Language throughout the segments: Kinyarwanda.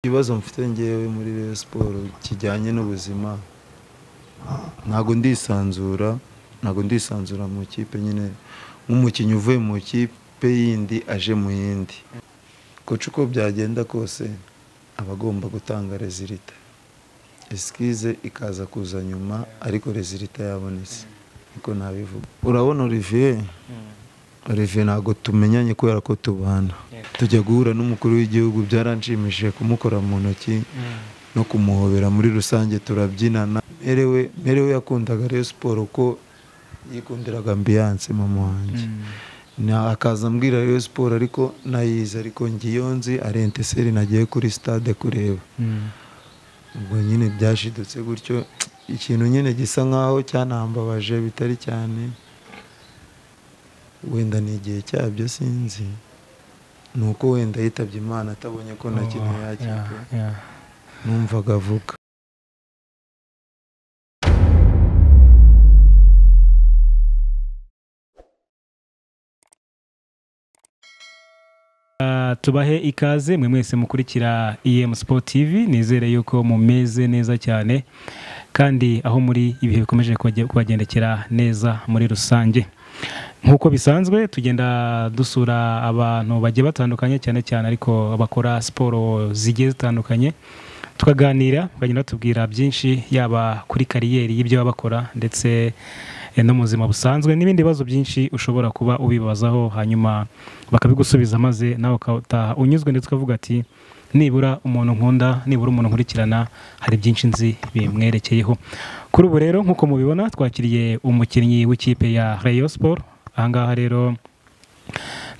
Ikibazo mfite ngewe muri Rayon Sports kijyanye n'ubuzima ntabwo ndisanzura ntabwo ndisanzura mu ikipe nyine nk'umukinnyi uvuye mu ikipe yindi aje mu yindi koca uko byagenda kose aba agomba gutanga rezilita esikize ikaza kuza nyuma ariko rezilita yabonetse niko nabivuga urabona Olivier Olivier ntabwo tumenyanye kubera ko tubana tujya guhura n'umukuru w'igihugu byaranshimishije kumukora mu ntoki no kumuhobera muri rusange turabyinana merewe merewe yakundaga Rayon Sports ko yikundiraga ambiyanse mama wanjye Na- akaza ambwira Rayon Sports ariko nayizi ariko ngiyo nzi ari enteseri nagiye kuri stade kureba ubwo nyine byashidutse gutyo ikintu nyine gisa nkaho cyanambabaje bitari cyane wenda ni igihe cyabyo sinzi ni uko wenda yitabye imana atabonye ko na kimwe yakipe numvaga avuga Ah, tubahe ikaze mwe mwese mukurikira EM Sport TV nizere yuko mumeze neza cyane kandi aho muri ibihe bikomeje kubage- kubagendekera neza muri rusange nk'uko bisanzwe tugenda dusura abantu bagiye batandukanye cyane cyane ariko bakora siporo zigiye zitandukanye tukaganira bagenda batubwira byinshi yaba kuri kariyeri y'ibyo baba bakora ndetse eh, no mu buzima busanzwe n'ibindi bibazo byinshi ushobora kuba ubibazaho hanyuma bakabigusubiza maze nawe ukataha unyuzwe ndetse ukavuga ati nibura umuntu nkunda nibura umuntu nkurikirana hari byinshi nzi bimwerekeyeho kuri ubu rero nk'uko mubibona twakiriye umukinnyi w'ikipe ya Rayon Sport ahangaha rero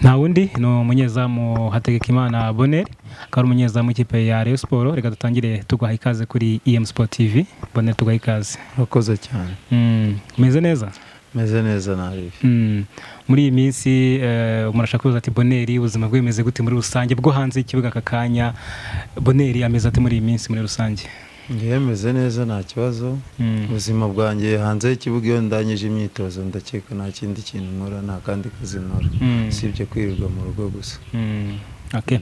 nta wundi ni umunyezamu Hategekimana Boneri akaba ari umunyezamu w'ikipe ya Rayon Sports reka dutangire tuguha ikaze kuri EM Sport TV Boneri tuguha ikaze urakoze cyane Mm, umeze neza meze neza nabi Mm, muri iyi minsi eh, umuntu ashaka kubaza ati Boneri ubuzima bwe bumeze gute muri rusange bwo hanze y'ikibuga aka kanya Boneri ameze ati muri iyi minsi muri rusange ngewe meze neza nta kibazo Mm, ubuzima bwanjye hanze y'ikibuga iyo ndangije imyitozo ndakeka nta kindi kintu nkora nta kandi kazi nkora mm, usibye kwirirwa mu rugo gusa mm, okay.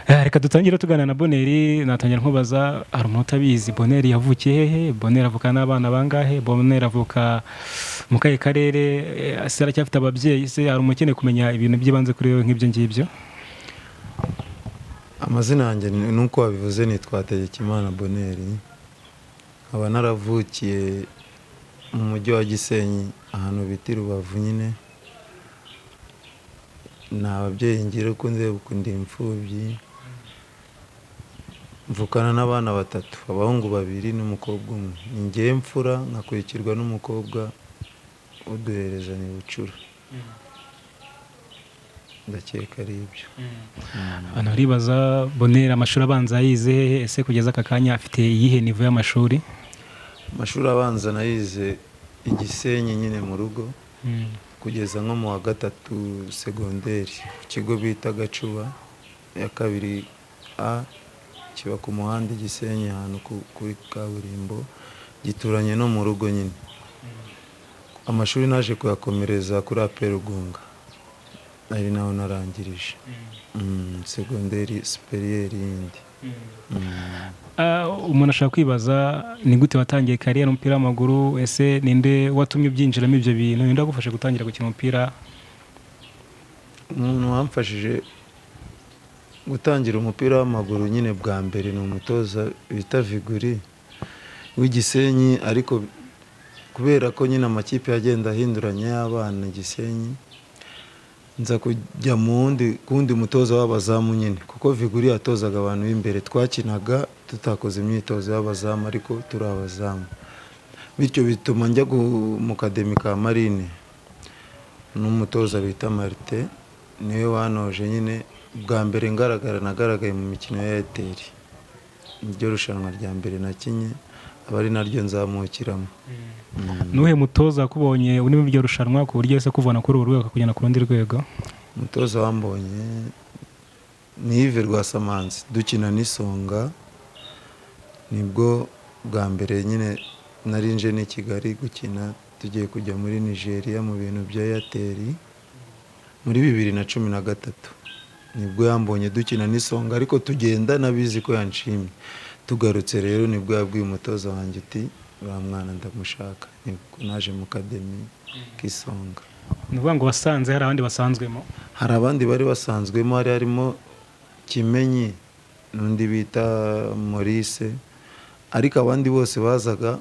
Eh, reka dutangire tuganira na boneri natangira nkubaza hari umuntu utabizi boneri yavukiye hehe boneri avuka n'abana bangahe boneri avuka mu kahe karere Eh, se aracyafite ababyeyi se hari umuntu ukeneye kumenya ibintu by'ibanze kuri we nk'ibyo ngibyo amazina yanjye ni- nuko wabivuze ni twategekimana boneri nkaba naravukiye mu mujyi wa gisenyi ahantu bita i rubavu nyine ni ababyeyi ngira uko ndeba uko ndi imfubyi mvukana n'abana batatu abahungu babiri n'umukobwa umwe ni ngewe mfura nkakurikirwa n'umukobwa uduhereza ni bucura ndakeka ari ibyo abantu baribaza boneri amashuri abanza yayize hehe ese kugeza aka kanya afite iyihe nivo y'amashuri amashuri abanza nayize igisenyi nyine mu rugo Mm, kugeza nko mu wa gatatu segonderi ku kigo bita gacuba ya kabiri a kiba ku muhanda i gisenyi ahantu ku- kuri kaburimbo gituranye no mu rugo nyine amashuri naje kuyakomereza kuri aperugunga ari naho narangirije Mm, segonderi superieri yindi Mm. Ah, umuntu ashaka kwibaza ni gute watangiye kariyeri y'umupira w'amaguru ese ninde watumye ubyinjiramo ibyo bintu ninde wagufashe gutangira gukina umupira umuntu wamfashije gutangira umupira w'amaguru nyine bwa mbere ni umutoza bita viguri w'igisenyi ariko kubera ko nyine amakipe agenda ahinduranya y'abana gisenyi nza kujya mu wundi ku wundi mutoza w'abazamu nyine kuko viguri yatozaga abantu b'imbere twakinaga tutakoze imyitozo y'abazamu ariko turi abazamu bityo bituma njya gu- mu kademi ka marine n'umutoza bita marite niwe wanoje nyine bwa mbere ngaragara nagaragaye mu mikino ya eyateri niryo rushanwa rya mbere nakinye aba ari naryo nzamukiramo Mm. nuhe mutoza wakubonye uri muri iryo rushanwa ku buryo ese kuvana kuri uru rwego akakujyana ku rundi rwego umutoza wambonye ni Yves Rwasamanzi dukina n'isonga nibwo bwa mbere nyine narinje n'i Kigali gukina tugiye kujya muri Nigeria mu bintu bya Airtel muri bibiri na cumi na gatatu nibwo yambonye dukina n'isonga ariko tugenda n'abizi ko yanshimye tugarutse rero nibwo yabwiye umutoza wanjye uti uriya mwana ndamushaka nibwo naje mu kademi k'isonga ni ukuvuga ngo wasanze hari abandi basanzwemo hari abandi bari basanzwemo hari harimo kimenyi n'undi bita maurice ariko abandi bose bazaga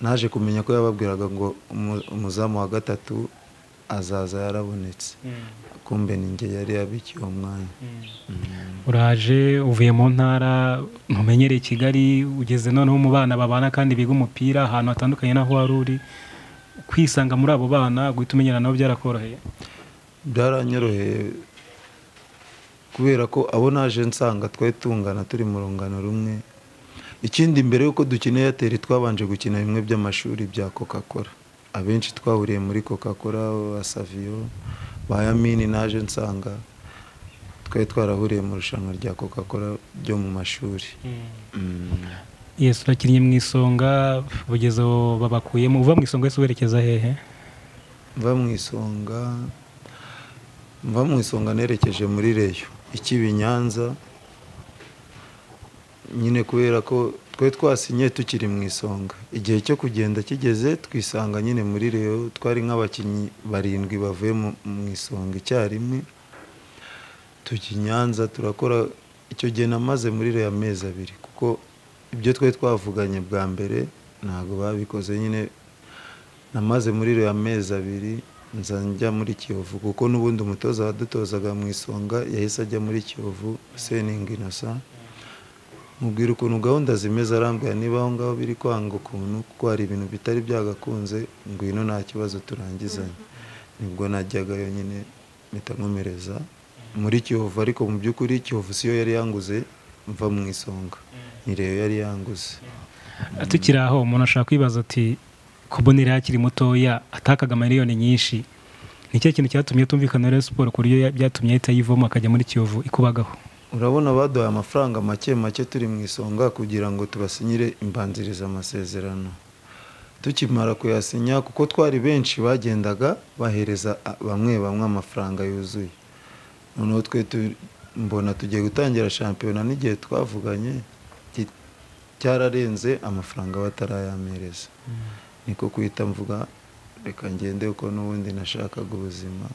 naje kumenya ko yababwiraga ngo umu- umuzamu wa gatatu azaza yarabonetse kumbe ni njye yari yabikiye uwo mwanya uraje uvuye mu ntara ntumenyereye i kigali ugeze noneho mu bana babana kandi biga umupira ahantu hatandukanye n'aho wari uri kwisanga muri abo bana guhita umenyera nabo byarakoroheye byaranyoroheye kubera ko abo naje nsanga twari tungana turi mu rungano rumwe ikindi mbere y'uko dukina eyateri twabanje gukina bimwe by'amashuri bya coca cola abenshi twahuriye muri coca cola ba saviyo ba yamini naje nsanga twari twarahuriye mu irushanwa rya coca cola ryo mu mashuri Mm. yesu urakinnye mu isonga bugeze aho babakuyemo uva mu isonga wese werekeza hehe mva mu isonga mva mu isonga nerekeje muri reyo ikiba i nyanza nyine kubera ko twe twasinye tukiri mu isonga igihe cyo kugenda kigeze twisanga nyine muri reyo twari nk'abakinnyi barindwi bavuye mu mu isonga icyarimwe tujya i nyanza turakora icyo gihe namaze muri reyo amezi abiri kuko ibyo twari twavuganye bwa mbere ntabwo babikoze nyine namaze muri iriya amezi abiri nza njya muri kiyovu kuko n'ubundi umutoza wadutozaga mu isonga yahise ajya muri kiyovu seningi inosa mubwira ukuntu gahunda zimeze arambuye niba aho ngaho biri kwanga ukuntu kuko hari ibintu bitari byagakunze ngwino nta kibazo turangizanye nibwo najyagayo nyine mpita nkomereza muri kiyovu ariko mu by'ukuri kiyovu siyo yari yanguze mva mu isonga ni reyo yari yanguze tukiri aho umuntu ashaka kwibaza ati kubonera akiri mutoya atakaga miliyoni nyinshi ni ikihe kintu cyatumye tumvikana na Rayon siporo ku buryo ya- byatumye ahita yivoma akajya muri kiyovu ikubagaho urabona baduhaye amafaranga make make turi mu isonga kugira ngo tubasinyire imbanziriza amasezerano tukimara kuyasinya kuko twari benshi bagendaga bahereza a- bamwe bamwe amafaranga yuzuye noneho twe tu- mbona tugiye gutangira shampiyona n'igihe twavuganye ki- cyararenze amafaranga batarayamereza niko guhita mvuga reka ngende kuko n'ubundi nashakaga ubuzima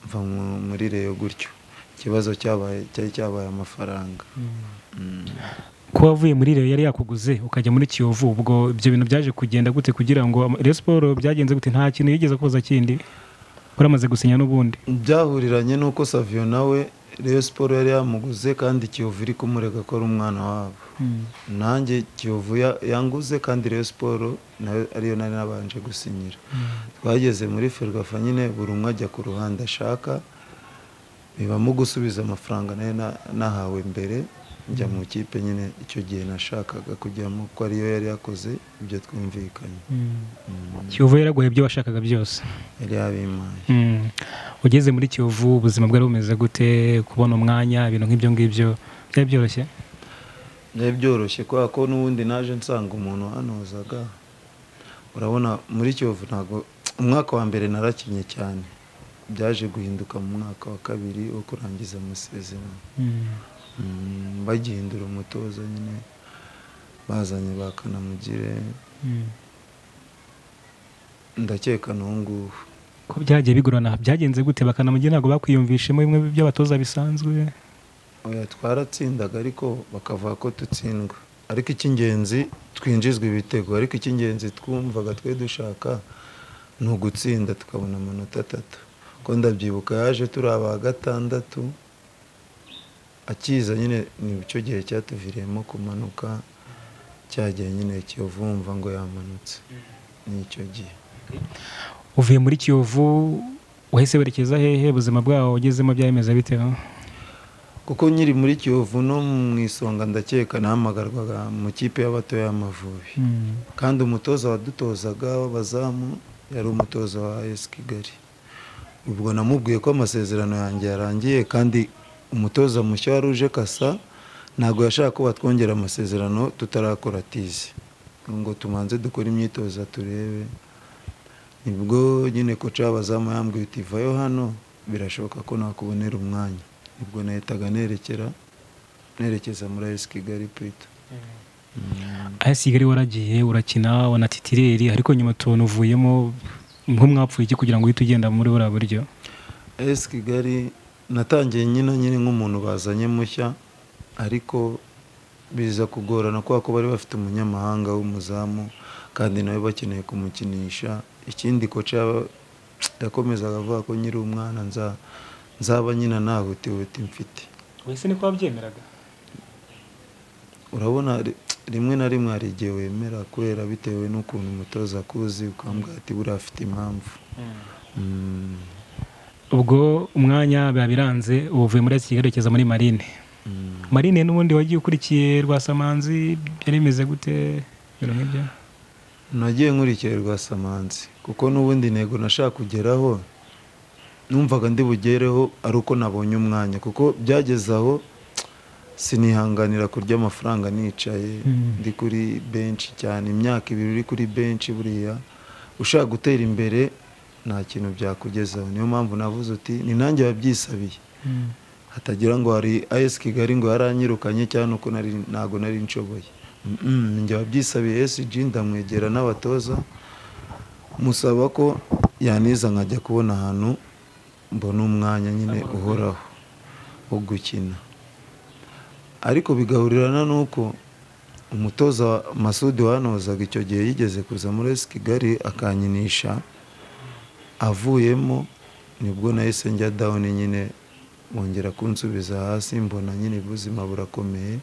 mva mu- muri reyo gutyo ikibazo cyabaye cyari cyabaye amafaranga Mm. kuba wavuye muri reyo yari yakuguze ukajya muri kiyovu ubwo ibyo bintu byaje kugenda gute kugira ngo ama- Rayon siporo byagenze gute nta kintu yigeze koza kindi wari amaze gusinya n'ubundi byahuriranye n'uko saviyo nawe reyo siporo yari yamuguze kandi kiyovu iri kumurega ko ari umwana wabo nanjye kiyovu ya- yanguze kandi reyo siporo nayo ariyo nari nabanje gusinyira twageze muri ferwafa nyine buri umwe ajya ku ruhande ashaka bibamo gusubiza amafaranga nari na- nahawe mbere njya mu kipe nyine icyo gihe nashakaga kujyamo ko ariyo yari yakoze ibyo twumvikanye Mm. kiyovu yaraguhaye ibyo washakaga byose yari yabimpaye Mm. ugeze muri kiyovu ubuzima bwari bumeze gute kubona umwanya ibintu nk'ibyo ngibyo byari byoroshye byari byoroshye kubera ko n'ubundi naje nsanga umuntu wanozaga urabona muri kiyovu ntabwo umwaka wa mbere narakinnye cyane byaje guhinduka mu mwaka wa kabiri wo kurangiza amasezerano Mm, bagihindura umutoza nyine bazanye ba kanamugire ndakeka n'uwo nguwo ko byagiye bigorana byagenze gute bakanamugira ntabwo bakwiyumvishemo bimwe by'abatoza bisanzwe oya twaratsindaga ariko bakavuga ko dutsindwa ariko icy'ingenzi twinjizwa ibitego ariko icy'ingenzi twumvaga twe dushaka ni ugutsinda tukabona amanota atatu ko ndabyibuka yaje turi aba gatandatu akiza nyine ni cyo gihe cyatuviriyemo kumanuka cyagiye nyine kiyovumva ngo yamanutse ni icyo gihe uvuye muri kiyovu wahise werekeza hehe ubuzima bwawo ugezemo byaremeza biteho kuko nyiri muri kiyovu no mu isonga ndakeka nahamagarwaga mu kipe y'abatoya y'amavubi kandi umutoza wadutozaga w'abazamu yari umutoza wa esi kigali ubwo namubwiye ko amasezerano yanjye yarangiye kandi umutoza mushya wari uje kasa ntabwo yashaka ko batwongera amasezerano tutarakora tizi ngo tumanze dukore imyitozo turebe nibwo nyine koca w'abazamu yambwiye uti vayo hano birashoboka ko nakubonera umwanya ubwo nahitaga nerekera nerekeza muri ayesi kigali purito aya kigali waragiye urakina wanatitireri ariko nyuma tubona uvuyemo nk'umwapfuye iki kugira ngo uhite ugenda muri buriya buryo ayesi kigali natangiye nyine nyine nk'umuntu bazanye mushya ariko biza kugorana kubera ko bari bafite umunyamahanga w'umuzamu kandi nawe bakeneye kumukinisha ikindi koca yaba- yakomezaga avuga ko nyiri umwana nza- nzaba nyina nta hutihuti mfite wese niko wabyemeraga urabona ri- rimwe na rimwe hari igihe wemera kubera bitewe n'ukuntu umutoza akuzi ukambwira ati buriya afite impamvu Mm, ubwo umwanya biba biranze ubu uvuye muri kigali werekeza muri marine mm. marine n'ubundi wagiye ukurikiye rwasamanzi byari bimeze gute ibintu nk'ibyo nagiye nkurikira rwasamanzi kuko n'ubundi intego nashaka kugeraho numvaga ndi bugereho ari uko nabonye umwanya kuko byageze aho sinihanganira kurya amafaranga nicaye Mm. ndi kuri benshi cyane imyaka ibiri uri kuri benshi buriya ushaka gutera imbere nta kintu byakugezaho niyo mpamvu navuze uti ni nanjye wabyisabiye hatagira ngo hari ayesi kigali ngo yaranyirukanye cyangwa nuko nari ntago nari nshoboye Mm-mm, njye wabyisabiye esiji ndamwegera n'abatoza musaba ko yaniza nkajya kubona ahantu mbona umwanya nyine uhoraho wo gukina ariko bigahurirana n'uko umutoza masudi wanozaga icyo gihe yigeze kuza muri esi kigali akanyinisha avuyemo nibwo nahise njya dawuni nyine bongera kunsubiza hasi mbona nyine ubuzima burakomeye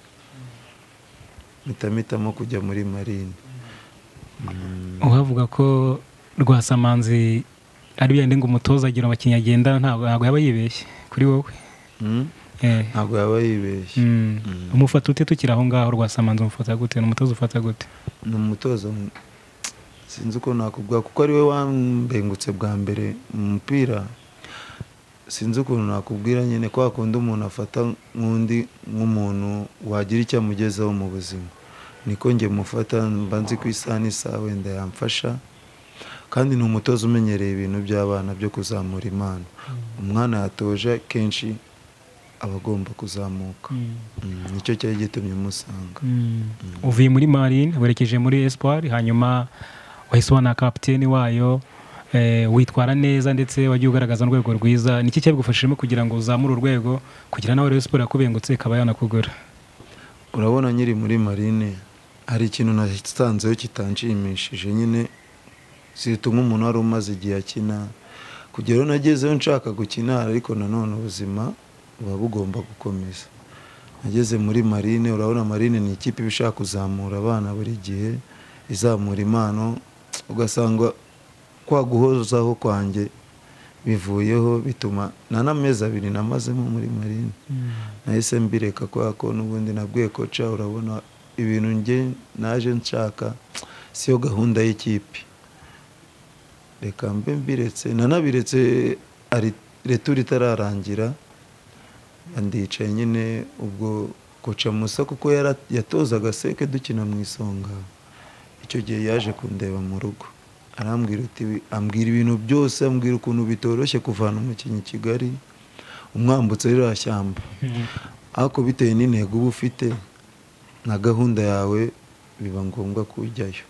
mpita mpitamo kujya muri marine uhavuga ko rwasamanzi ari yandi ngo umutoza agira abakinnyi agenda ntabwo ntabwo yaba yibeshye kuri wowe Mm? Eh. ntabwo yaba yibeshye Mm. Mm. umufata ute tukiri aho ngaho rwasamanzi umufata gute ni umutoza ufata gute ni umutoza mu- sinzi uko nakubwira kuko ari we wambengutse bwa mbere mu mupira sinzi ukuntu nakubwira nyine ko hakunda umuntu afata nk'undi nk'umuntu wagira icyo amugezaho mu buzima niko njye mufata mba nzi ku isaha n'isaha wenda yamfasha kandi ni umutoza umenyereye ibintu by'abana byo kuzamura impano umwana yatoje kenshi aba agomba kuzamuka Mm, nicyo cyari gitumye umusanga uvuye muri marine werekeje muri espoir hanyuma wahise ubona kapiteni wayo eh, witwara neza ndetse wagiye ugaragaza urwego rwiza niki cyabigufashijemo kugira ngo uzamure urwego kugira nawe rero siporo yakubengutse ikaba yanakugura urabona nyiri muri marine hari ikintu nasanzeho kitanshimishije nyine zihita nk'umuntu wari umaze igihe akina kugera aho nagezeho nshaka gukina ariko nanone ubuzima buba bugomba gukomeza nageze muri marine urabona marine ni ikipe iba ishaka kuzamura abana buri gihe izamura impano ugasanga kwa guhozaho kwanjye bivuyeho bituma na n'amezi abiri namazemo muri marine nahise mbireka kubera ko n'ubundi nabwiye koca urabona ibintu njye naje nshaka siyo gahunda y'ikipe reka mbe mbiretse nanabiretse ari- retura itararangira ndicaye nyine ubwo koca musa kuko yara- yatozaga seke dukina mu isonga icyo gihe yaje kundeba mu rugo arambwira uti ambwira ibintu byose ambwira ukuntu bitoroshye kuvana umukinnyi i kigali umwambutse ririya shyamba ariko bitewe n'intego uba ufite na gahunda yawe biba ngombwa kujyayo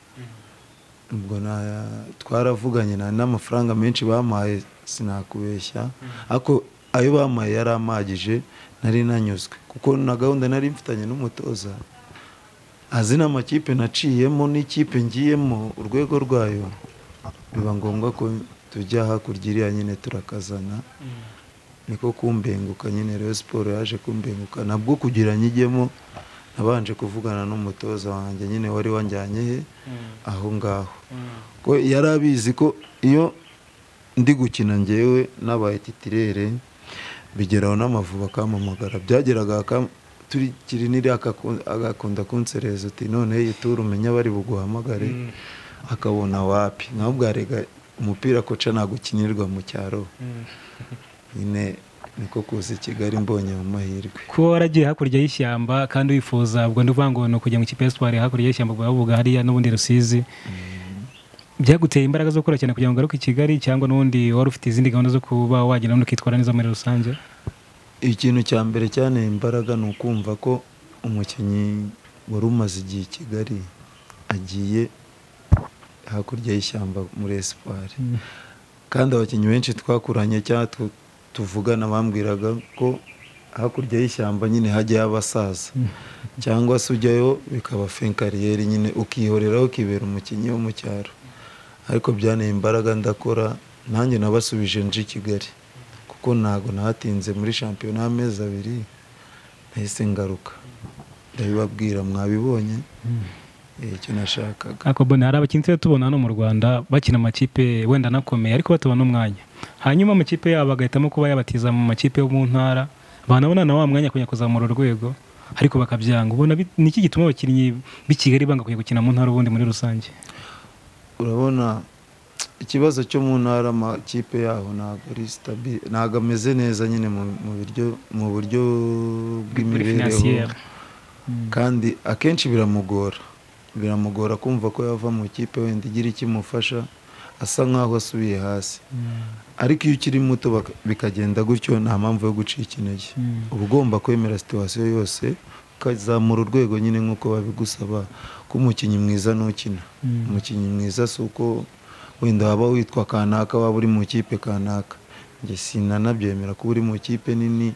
ubwo na- twaravuganye na- n'amafaranga menshi bampaye sinakubeshya ariko ayo bampaye yari amagije nari nanyuzwe kuko na gahunda nari mfitanye n'umutoza azi n'amakipe naciyemo n'ikipe ngiyemo urwego rwayo biba ngombwa ko tujya hakurya iriya nyine turakazana niko kumbenguka nyine rero siporo yaje kumbenguka nabwo kugira nyijyemo nabanje kuvugana n'umutoza wanjye nyine wari wanjyanye he aho ngaho ko yari abizi ko iyo ndi gukina ngewe n'abaye titirere bigeraho n'amavuba akampamagara byageraga akam- turikiri n'iriya akaku- agakunda kunsereza uti none yitura umenye abari buguhamagare akabona wapi nawe bwarega umupira koca ntabwo ukinirwa mu cyaro nyine niko kuza i kigali mbonye mu mahirwe kuba waragiye hakurya y'ishyamba kandi wifuza ubwo ndi uvuga ngo ni ukujya mu kipe ya siporo hakurya y'ishyamba ubwo bavuga hariya n'ubundi rusizi byaguteye imbaraga zo gukora cyane kugira ngo ugaruke i kigali cyangwa n'ubundi wari ufite izindi gahunda zo kuba wagenda n'ukitwara neza muri rusange ikintu cya mbere cyanteye imbaraga ni ukumva ko umukinnyi wari umaze igihe i kigali agiye hakurya y'ishyamba muri esipari kandi abakinnyi benshi twakuranye cyangwa tuvugana bambwiraga ko hakurya y'ishyamba nyine hajyayo abasaza cyangwa se ujyayo bikaba fenkariyeri nyine ukihoreraho ukibera umukinnyi wo mu cyaro ariko byanteye imbaraga ndakora nanjye nabasubije nje i kigali kuko ntabwo nahatinze muri shampiyona y'amezi abiri nahise ngaruka ndabibabwira mwabibonye icyo nashakaga ariko mbona hari abakinnyi tujya tubona hano mu rwanda bakina amakipe wenda anakomeye ariko batubona n'umwanya hanyuma amakipe yabo bagahitamo kuba yabatiza mu makipe yo mu ntara banabona na wa mwanya kujya kuzamura urwego ariko bakabyanga ubona bi- ni iki gituma abakinnyi b'i kigali banga kujya gukina mu ntara ubundi muri rusange urabona ikibazo cyo mu ntara amakipe yaho ntabwo ari stabile ntabwo ameze neza nyine mu- mu buryo mu buryo muri bw'imibereho finansiyeri kandi akenshi biramugora biramugora kumva ko yava mu ikipe wenda igira ikimufasha asa nk'aho asubiye hasi ariko iyo ukiri muto baka- bikagenda gutyo nta mpamvu yo gucika intege uba ugomba kwemera situwasiyo yose ukazamura urwego nyine nk'uko babigusaba ko umukinnyi mwiza nukina umukinnyi mwiza si uko wenda waba witwa kanaka waba uri mu ikipe kanaka njye sinanabyemera kuba uri mu ikipe nini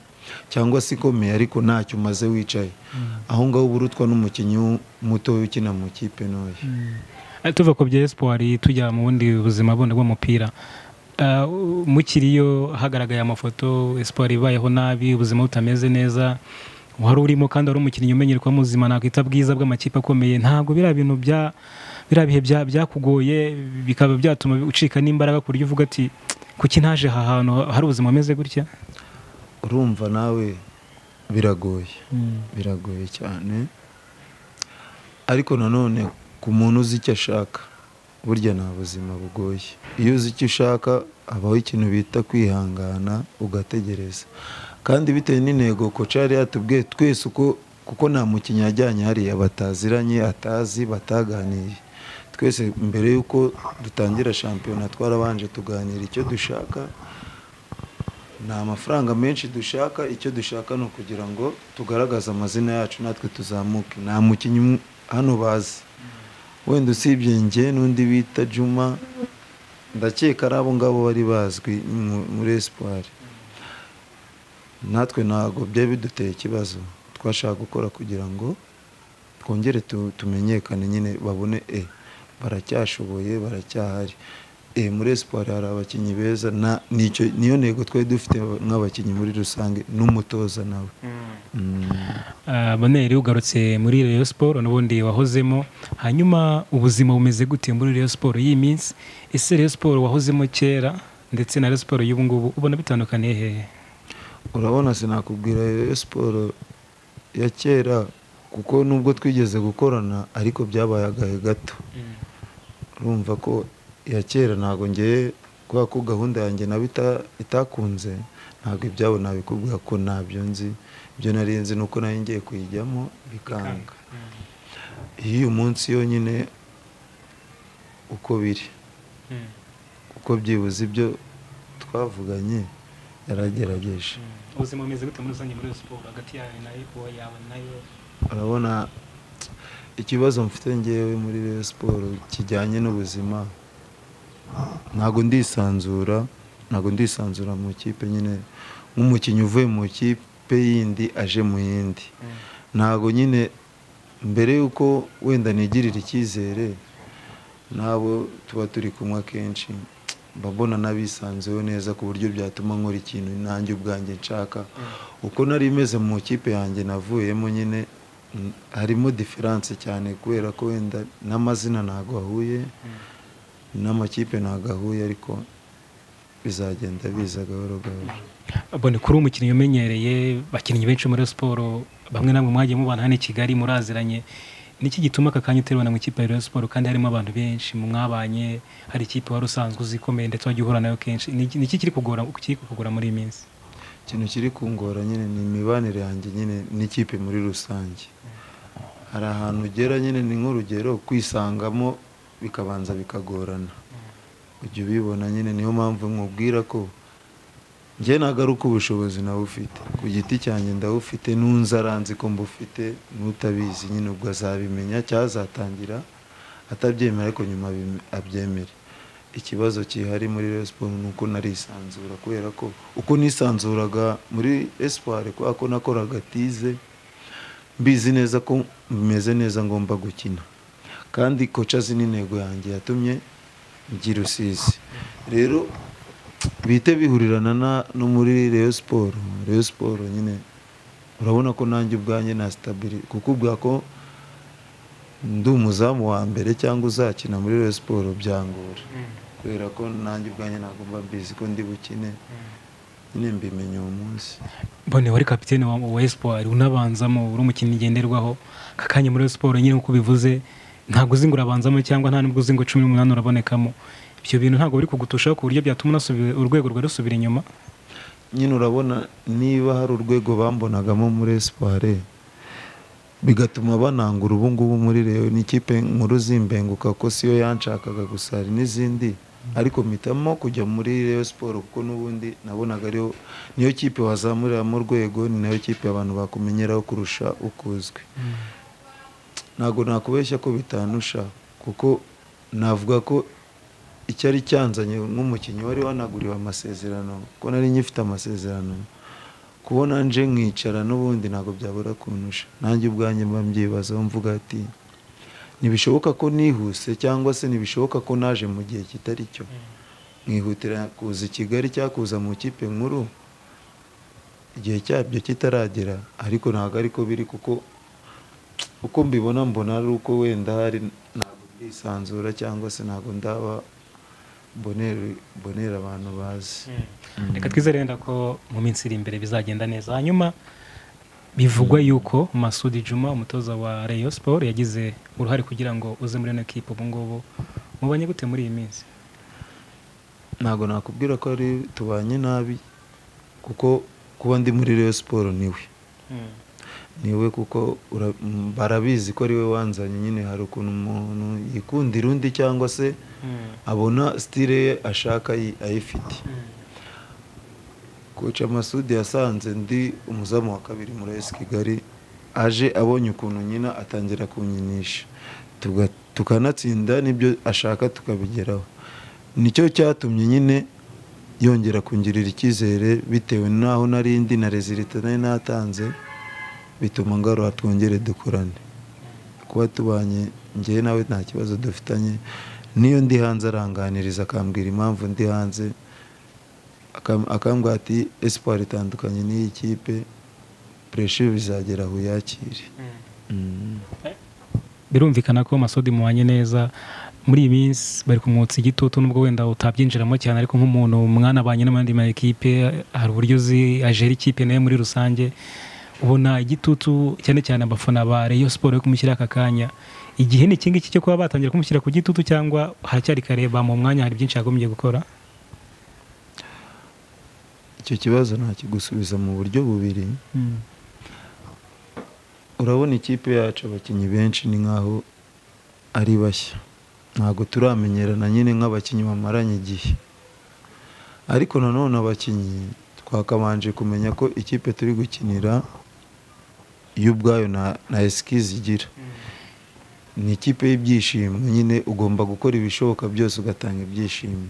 cyangwa se ikomeye ariko ntacyo umaze wicaye aho ngaho uba urutwa n'umukinnyi w'u- mutoya ukina mu ikipe ntoya tuva ku bya esipori tujya mu bundi buzima bundi bw'umupira Ah, mukiriyo hagaragaye amafoto esipori ibayeho nabi ubuzima butameze neza wari urimo kandi wari umukinnyi umenyerwa muzima nakwita bwiza bw'amakipe akomeye ntabwo biriya bintu bya biriya bihe bya- byakugoye bikaba byatuma ucika n'imbaraga ku buryo uvuga ati kuki ntaje aha hantu hari ubuzima bumeze gutya urumva nawe biragoye biragoye cyane ariko nanone ku muntu uzi icyo ashaka burya nta buzima bugoye iyo uzi icyo ushaka habaho ikintu bita kwihangana ugategereza kandi bitewe n'intego koca yari yatubwiye twese uko kuko nta mukinnyi yajyanye hariya bataziranye atazi bataganiye twese mbere y'uko dutangira shampiyona twarabanje tuganira icyo dushaka nta mafaranga menshi dushaka icyo dushaka ni ukugira ngo tugaragaze amazina yacu natwe tuzamuke nta mukinnyi umwe hano bazi wenda usibye njye n'undi bita juma ndakeka ari abo ngabo bari bazwi mu- muri esipari natwe ntabwo byari biduteye ikibazo twashaka gukora kugira ngo twongere tu- tumenyekane nyine babone e baracyashoboye baracyahari e muri esipari hari abakinnyi beza na- nicyo- niyo ntego twari dufite nk'abakinnyi muri rusange n'umutoza nawe Mm. Ah, Bonheur ugarutse muri Rayon Sport n'ubundi wahozemo hanyuma ubuzima bumeze gute muri Rayon Sport y'iyi minsi ese Rayon Sport wahozemo kera ndetse na Rayon Sport y'ubu ngubu ubona bitandukaniye hehe urabona sinakubwira Rayon siporo ya kera kuko nubwo twigeze gukorana ariko byabaye agahe gato urumva ko iya kera ntabwo ngiye kubera ko gahunda yanjye nayo ita- itakunze ntabwo ibyabo nabikubwira ko ntabyo nzi ibyo nari nzi ni uko nari ngiye kuyijyamo bikanga iyo uyu munsi yonyine uko biri uko byibuze ibyo twavuganye yaragerageje ubuzima bumeze gute muri rusange muri Rayon Sport hagati yawe na uwo yawe nayo urabona ikibazo mfite ngewe muri Rayon siporo kijyanye n'ubuzima ntabwo ndisanzura ntabwo ndisanzura mu ikipe nyine nk'umukinnyi uvuye mu ikipe yindi aje mu yindi ntabwo nyine mbere y'uko wenda nigirira icyizere n'abo tuba turi kumwe akenshi mba mbona n'abisanzeho neza ku buryo byatuma nkora ikintu nanjye ubwanjye nshaka uko nari meze mu ikipe yanjye navuyemo nyine mm, harimo diferanse cyane kubera ko wenda n'amazina ntabwo ahuye n'amakipe ntabwo ahuye ariko bizagenda biza gahoro gahoro Bone kuri umukinnyi umenyereye bakinnyi benshi muri Rayon Sport bamwe namwe mwagiye mubana hano i Kigali muraziranye niki gituma aka kanya uterwa na mu ikipe ya Rayon Sport kandi harimo abantu benshi mwabanye hari ikipe wari usanzwe uzi ikomeye ndetse wajya uhura nayo kenshi Niki- niki kiri kugora kiri kukugora muri iyi minsi ikintu kiri kungora nyine ni imibanire yanjye nyine n'ikipe muri rusange hari ahantu ugera nyine ni nk'urugero kwisangamo bikabanza bikagorana ujya ubibona nyine niyo mpamvu nkubwira ko njye nagaruka ubushobozi nawe ufite ku giti cyanjye ndawufite n'unzi aranzi ko mbufite n'utabizi nyine ubwo azabimenya cyangwa azatangira atabyemera ariko nyuma abime- abyemere ikibazo kihari muri Rayon Sports ni uko narisanzura kubera ko uko nisanzuraga muri esipari kubera ko nakoraga tize mbizi neza ko meze neza ngomba gukina kandi koca azi n'intego yanjye yatumye ngira rusizi rero bihite bihurirana na- no muri Rayon Sport Rayon Sport nyine urabona ko nanjye ubwanjye na sitabiri kukubwira ko ndi umuzamu wa mbere cyangwa uzakina muri Rayon Sport byangora kubera ko nanjye ubwanjye nagomba mbizi ko ndi bukine nyine mbimenye uwo munsi mbone wari kapitene wa wa espoir unabanzamo uri umukinnyi ngenderwaho kakanya muri siporo nyine nk'uko bivuze ntabwo uzi ngo urabanzamo cyangwa nta nubwo uzi ngo cumi n'umunani urabonekamo ibyo bintu ntabwo biri kugutushaho ku buryo byatuma unasubira- urwego rwawe rusubira inyuma nyine urabona niba hari urwego bambonagamo muri esipare bigatuma banangura ubu ngubu muri reyo n'ikipe nkuru zimbenguka ko siyo yanshakaga gusa hari n'izindi ariko mpitamo kujya muri reyo siporo kuko n'ubundi nabonaga ariyo niyo kipe wazamuriramo urwego ni nayo kipe abantu bakumenyeraho kurusha uko uzwi ntabwo nakubeshya ko bitanusha kuko navuga ko icyari cyanzanye nk'umukinnyi wari wanaguriwe amasezerano ko nari ngifite amasezerano kubona nje nkicara n'ubundi ntabwo byabura kunusha nanjye ubwanjye mba mbyibazaho mvuga ati ntibishoboka ko nihuse cyangwa se ntibishoboka ko naje mu gihe kitari cyo nkihutira kuza i kigali cyangwa kuza mu ikipe nkuru igihe cyabyo kitaragera ariko ntabwo ariko biri kuko uko mbibona mbona ari uko wenda hari ntabwo ndisanzura cyangwa se ntabwo ndaba mbonere- mbonera abantu bazi reka twizere wenda ko mu minsi iri imbere bizagenda neza hanyuma bivugwa yuko Masudi Juma umutoza wa Rayon Sport yagize uruhare kugira ngo uze muri ino kipe ubu ngubu mubanye gute muri iyi minsi ntabwo nakubwira ko ari tubanye nabi kuko kuba ndi muri Rayon siporo niwe niwe kuko ura- m- barabizi ko ariwe wanzanye nyine hari ukuntu umuntu yikundira undi cyangwa se abona sitire ye ashaka ayi- ayifite koca masudi yasanze ndi umuzamu wa kabiri muri esi kigali aje abonye ukuntu nyina atangira kunyinisha Tuga- tukanatsinda n'ibyo ashaka tukabigeraho nicyo cyatumye nyine yongera kungirira icyizere bitewe n'aho nari ndi na rezilita nari natanze bituma ngarura twongere dukorane kuba tubanye njyewe nawe nta kibazo dufitanye niyo ndi hanze aranganiriza akambwira impamvu ndi hanze Akam- akambwira ati espoir itandukanye n'iyi kipe pureshe bizagera aho yakire Mm. birumvikana ko Masudi mubanye neza muri iyi minsi bari kumwotsa igitutu nubwo wenda utabyinjiramo cyane ariko nk'umuntu mwanabanye n'andi makipe hari uburyo uzi ajera ikipe nayo muri rusange ubona igitutu cyane cyane abafana ba Rayon Sport yo kumushyira aka kanya igihe ni iki ngiki cyo kuba batangira kumushyira ku gitutu cyangwa haracyari kare bamuha umwanya hari byinshi yagombye gukora icyo kibazo nakigusubiza mu buryo bubiri urabona ikipe yacu abakinnyi benshi ni nk'aho ari bashya ntabwo turamenyerana nyine nk'abakinnyi bamaranye igihe ariko nanone abakinnyi twakabanje kumenya ko ikipe turi gukinira yo ubwayo na- na esikizi igira ni ikipe y'ibyishimo nyine ugomba gukora ibishoboka byose ugatanga ibyishimo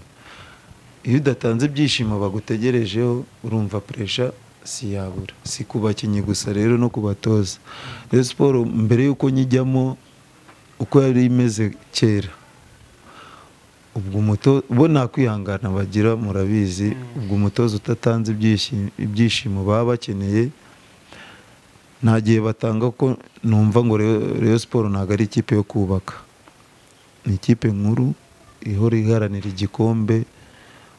iyo udatanze ibyishimo bagutegerejeho urumva puresha si yabura si ku bakinnyi gusa rero no ku batoza rero siporo mbere y'uko nyijyamo uko yari imeze kera ubwo umutoza bo nta kwihangana bagira murabizi ubwo umutoza utatanze ibyishimo- ibyishimo baba bakeneye nta gihe batanga ko numva ngo Rayo- Rayon siporo ntabwo ari ikipe yo kubaka ni ikipe nkuru ihora iharanira igikombe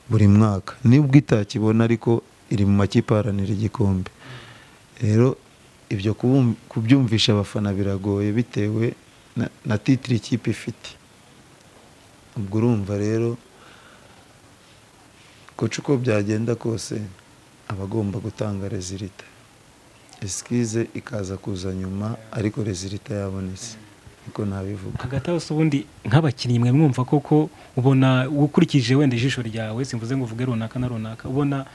buri mwaka nibwo itakibona ariko iri mu makipe aharanira igikombe rero ibyo kubum- kubyumvisha abafana biragoye bitewe na- na titire ikipe ifite ubwo urumva rero koca uko byagenda kose aba agomba gutanga rezilita esikize ikaza kuza nyuma ariko rezilita yabonetse niko nabivuga hagati aho se ubundi nk'abakinnyi mwe mwumva koko ubona ukurikije wenda ijisho ryawe simvuze ngo uvuge runaka na runaka ubona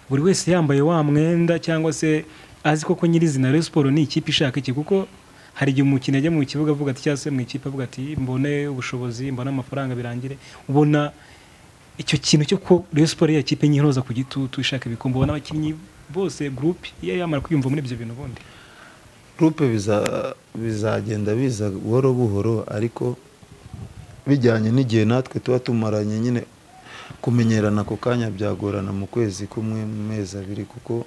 buri wese yambaye wa mwenda cyangwa se azi koko nyirizina Rayon Sport ni ikipe ishaka iki kuko hari igihe umukino ajya mu kibuga avuga ati cyangwa se mu ikipe avuga ati mbone ubushobozi mbone amafaranga birangire ubona icyo kintu cyo ko Rayon Sport ya kipe nyiroza ku gitutu ishaka ibikombe ubona abakinnyi bose groupe iyo yamara kwiyumva muri ibyo bintu ubundi gurupe bizagenda biza buhoro buhoro ariko bijyanye n'igihe natwe tuba tumaranye nyine kumenyerana ako kanya byagorana mu kwezi kumwe mu mezi abiri kuko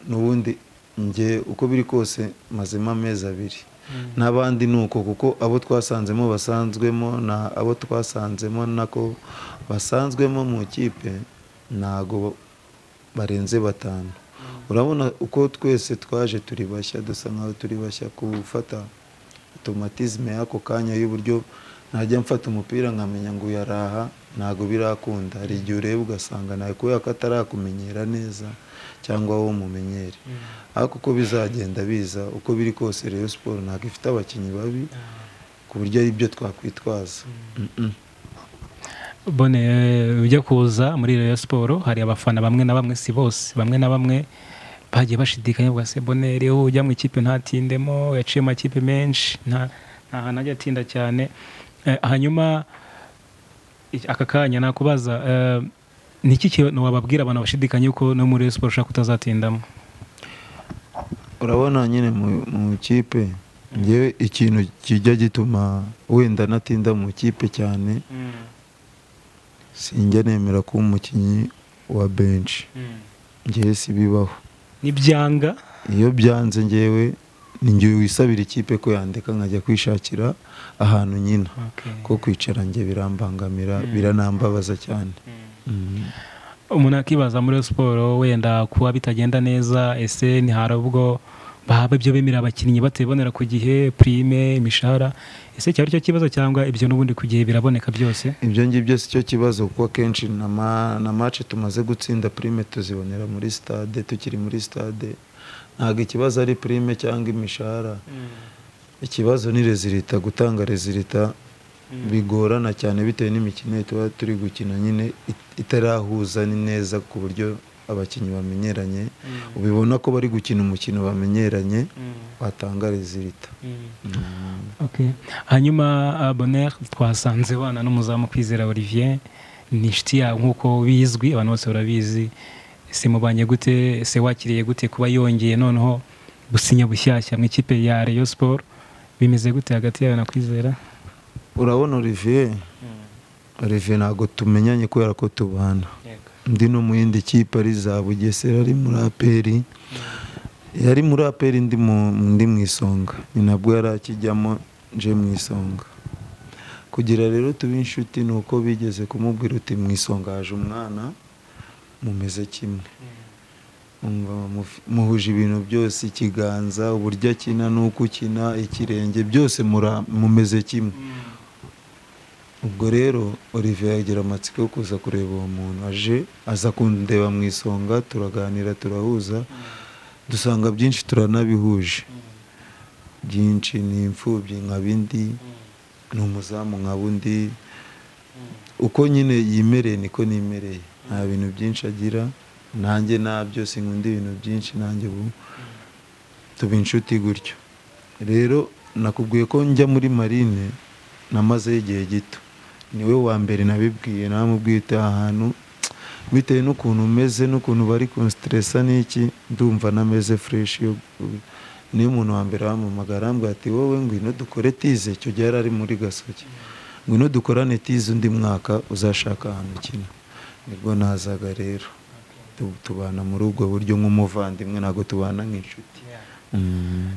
n'ubundi njye uko biri kose mazemo amezi abiri n'abandi ni uko kuko abo twasanzemo basanzwemo na abo twasanzemo nako basanzwemo mu kipe ntago barenze batanu urabona uko twese twaje turi bashya dusa nkaho turi bashya gufata automatisme y'ako kanya y'uburyo najya mfata umupira nkamenya ngo uyaraha ntabwo birakunda hari igihe ureba ugasanga nawe kubera ko atarakumenyera neza cyangwa wowe umumenyere ariko uko bizagenda biza uko biri kose rero siporo ntabwo ifite abakinnyi babi ku buryo ari byo twakwitwaza Mm-mm. bone eh, ujya kuza muri Rayon Sport hari abafana bamwe na bamwe si bose bamwe na bamwe bagiye bashidikanya bwa se bone rero ujya mu ikipe ntatindemo yaciye mu makipe menshi nta nta hantu ajya atinda cyane Eh, hanyuma iki- aka kanya nakubaza eh, ni iki kintu wababwira abantu bashidikanya yuko no muri Rayon Sport ushaka utazatindamo urabona nyine mu- mu kipe ngewe ikintu kijya gituma wenda natinda mu kipe cyane sinjya nemera kuba umukinnyi wa benshi ngewe si bibaho nibyanga iyo byanze ngewe ni ngewe wisabira ikipe ko yandeka nkajya kwishakira ahantu nyina Okay. ko kwicara nge birambangamira biranambabaza cyane Mhm. umuntu akibaza muri siporo wenda kuba bitagenda neza ese hari ubwo bahaba ibyo bemerera abakinnyi batibonera ku gihe prime imishahara ese cyari cyo kibazo cyangwa ibyo n'ubundi ku gihe biraboneka byose ibyo ngibyo si cyo kibazo kuko akenshi na ma- na mace tumaze gutsinda prime tuzibonera muri stade tukiri muri stade ntabwo ikibazo ari prime cyangwa imishahara ikibazo ni rezilita gutanga rezilita bigorana cyane bitewe n'imikino tuba turi gukina nyine it- itarahuza ni neza ku buryo abakinnyi bamenyeranye ubibona ko bari gukina umukino bamenyeranye watanga rezilita Okay. hanyuma uh, Bonheur twasanze wana n'umuzamu kwizera Olivier ni inshuti yawe nk'uko bizwi abantu bose barabizi ese mubanye gute ese wakiriye gute kuba yongeye noneho gusinya bushyashya mu ikipe ya Rayon Sport bimeze gute hagati yawe na kwizera urabona olivier olivier ntabwo tumenyanye kubera ko tubana ndi no mu yindi kipe ari za bugesera ari muri aperi yari muri aperi ndi mu ndi mu isonga ni nabwo yari akijyamo nje mu isonga kugira rero tube inshuti ni uko bigeze kumubwira uti mu isonga haje umwana mumeze kimwe Umva muf- muhuje ibintu byose ikiganza uburyo akina n'uko ukina ikirenge byose mura- mumeze kimwe ubwo rero olivier yagira amatsiko yo kuza kureba uwo muntu aje aza kundeba mu isonga turaganira turahuza dusanga byinshi turanabihuje byinshi ni imfubyi nkaba indi ni umuzamu nkaba undi uko nyine yimereye niko nimereye nta bintu byinshi agira nanjye nabyo sinkunda ibintu byinshi nanjye ubu tuba inshuti gutyo rero nakubwiye ko njya muri marine namazeyo igihe gito niwe wa mbere nabibwiye namubwiye uti aha hantu bitewe n'ukuntu umeze n'ukuntu bari kunsiteresa n'iki ndumva nameze fureshi yo gu- niyo umuntu wa mbere wamamagara arambwira ati wowe ngwino dukore tize icyo gihe yari ari muri gasogi ngwino dukorane tize undi mwaka uzashaka ahantu ukina nibwo nazaga rero Tu- tubana muri ubwo buryo nk'umuvandimwe ntabwo tubana nk'inshuti Mm.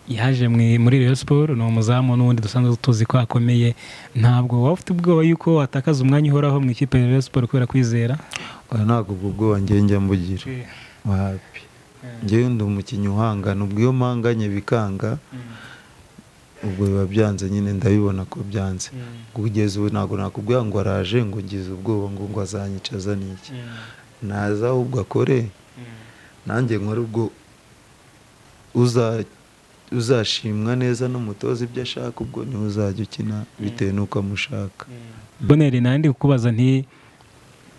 yaje mwe- muri Rayon Sport ni umuzamu n'ubundi dusanzwe tuzi ko akomeye ntabwo waba ufite ubwoba yuko watakaza umwanya uhoraho mu ikipe ya Rayon Sport kubera kwizera Oya, ntabwo ubwo bwoba njye njya mbugira wapi njyewe ndi umukinnyi uhangana ubwo iyo mpanganye bikanga ubwo biba byanze nyine ndabibona ko byanze kugeza ubu ntabwo nakubwira ngo araje ngo ngize ubwoba ngo ngo azanyicaza n'iki naza ahubwo akore nanjye nkore ubwo uza- uzashimwa neza n'umutoza ibyo ashaka ubwo niwe uzajya ukina bitewe n'uko amushaka boneri nandi kukubaza nti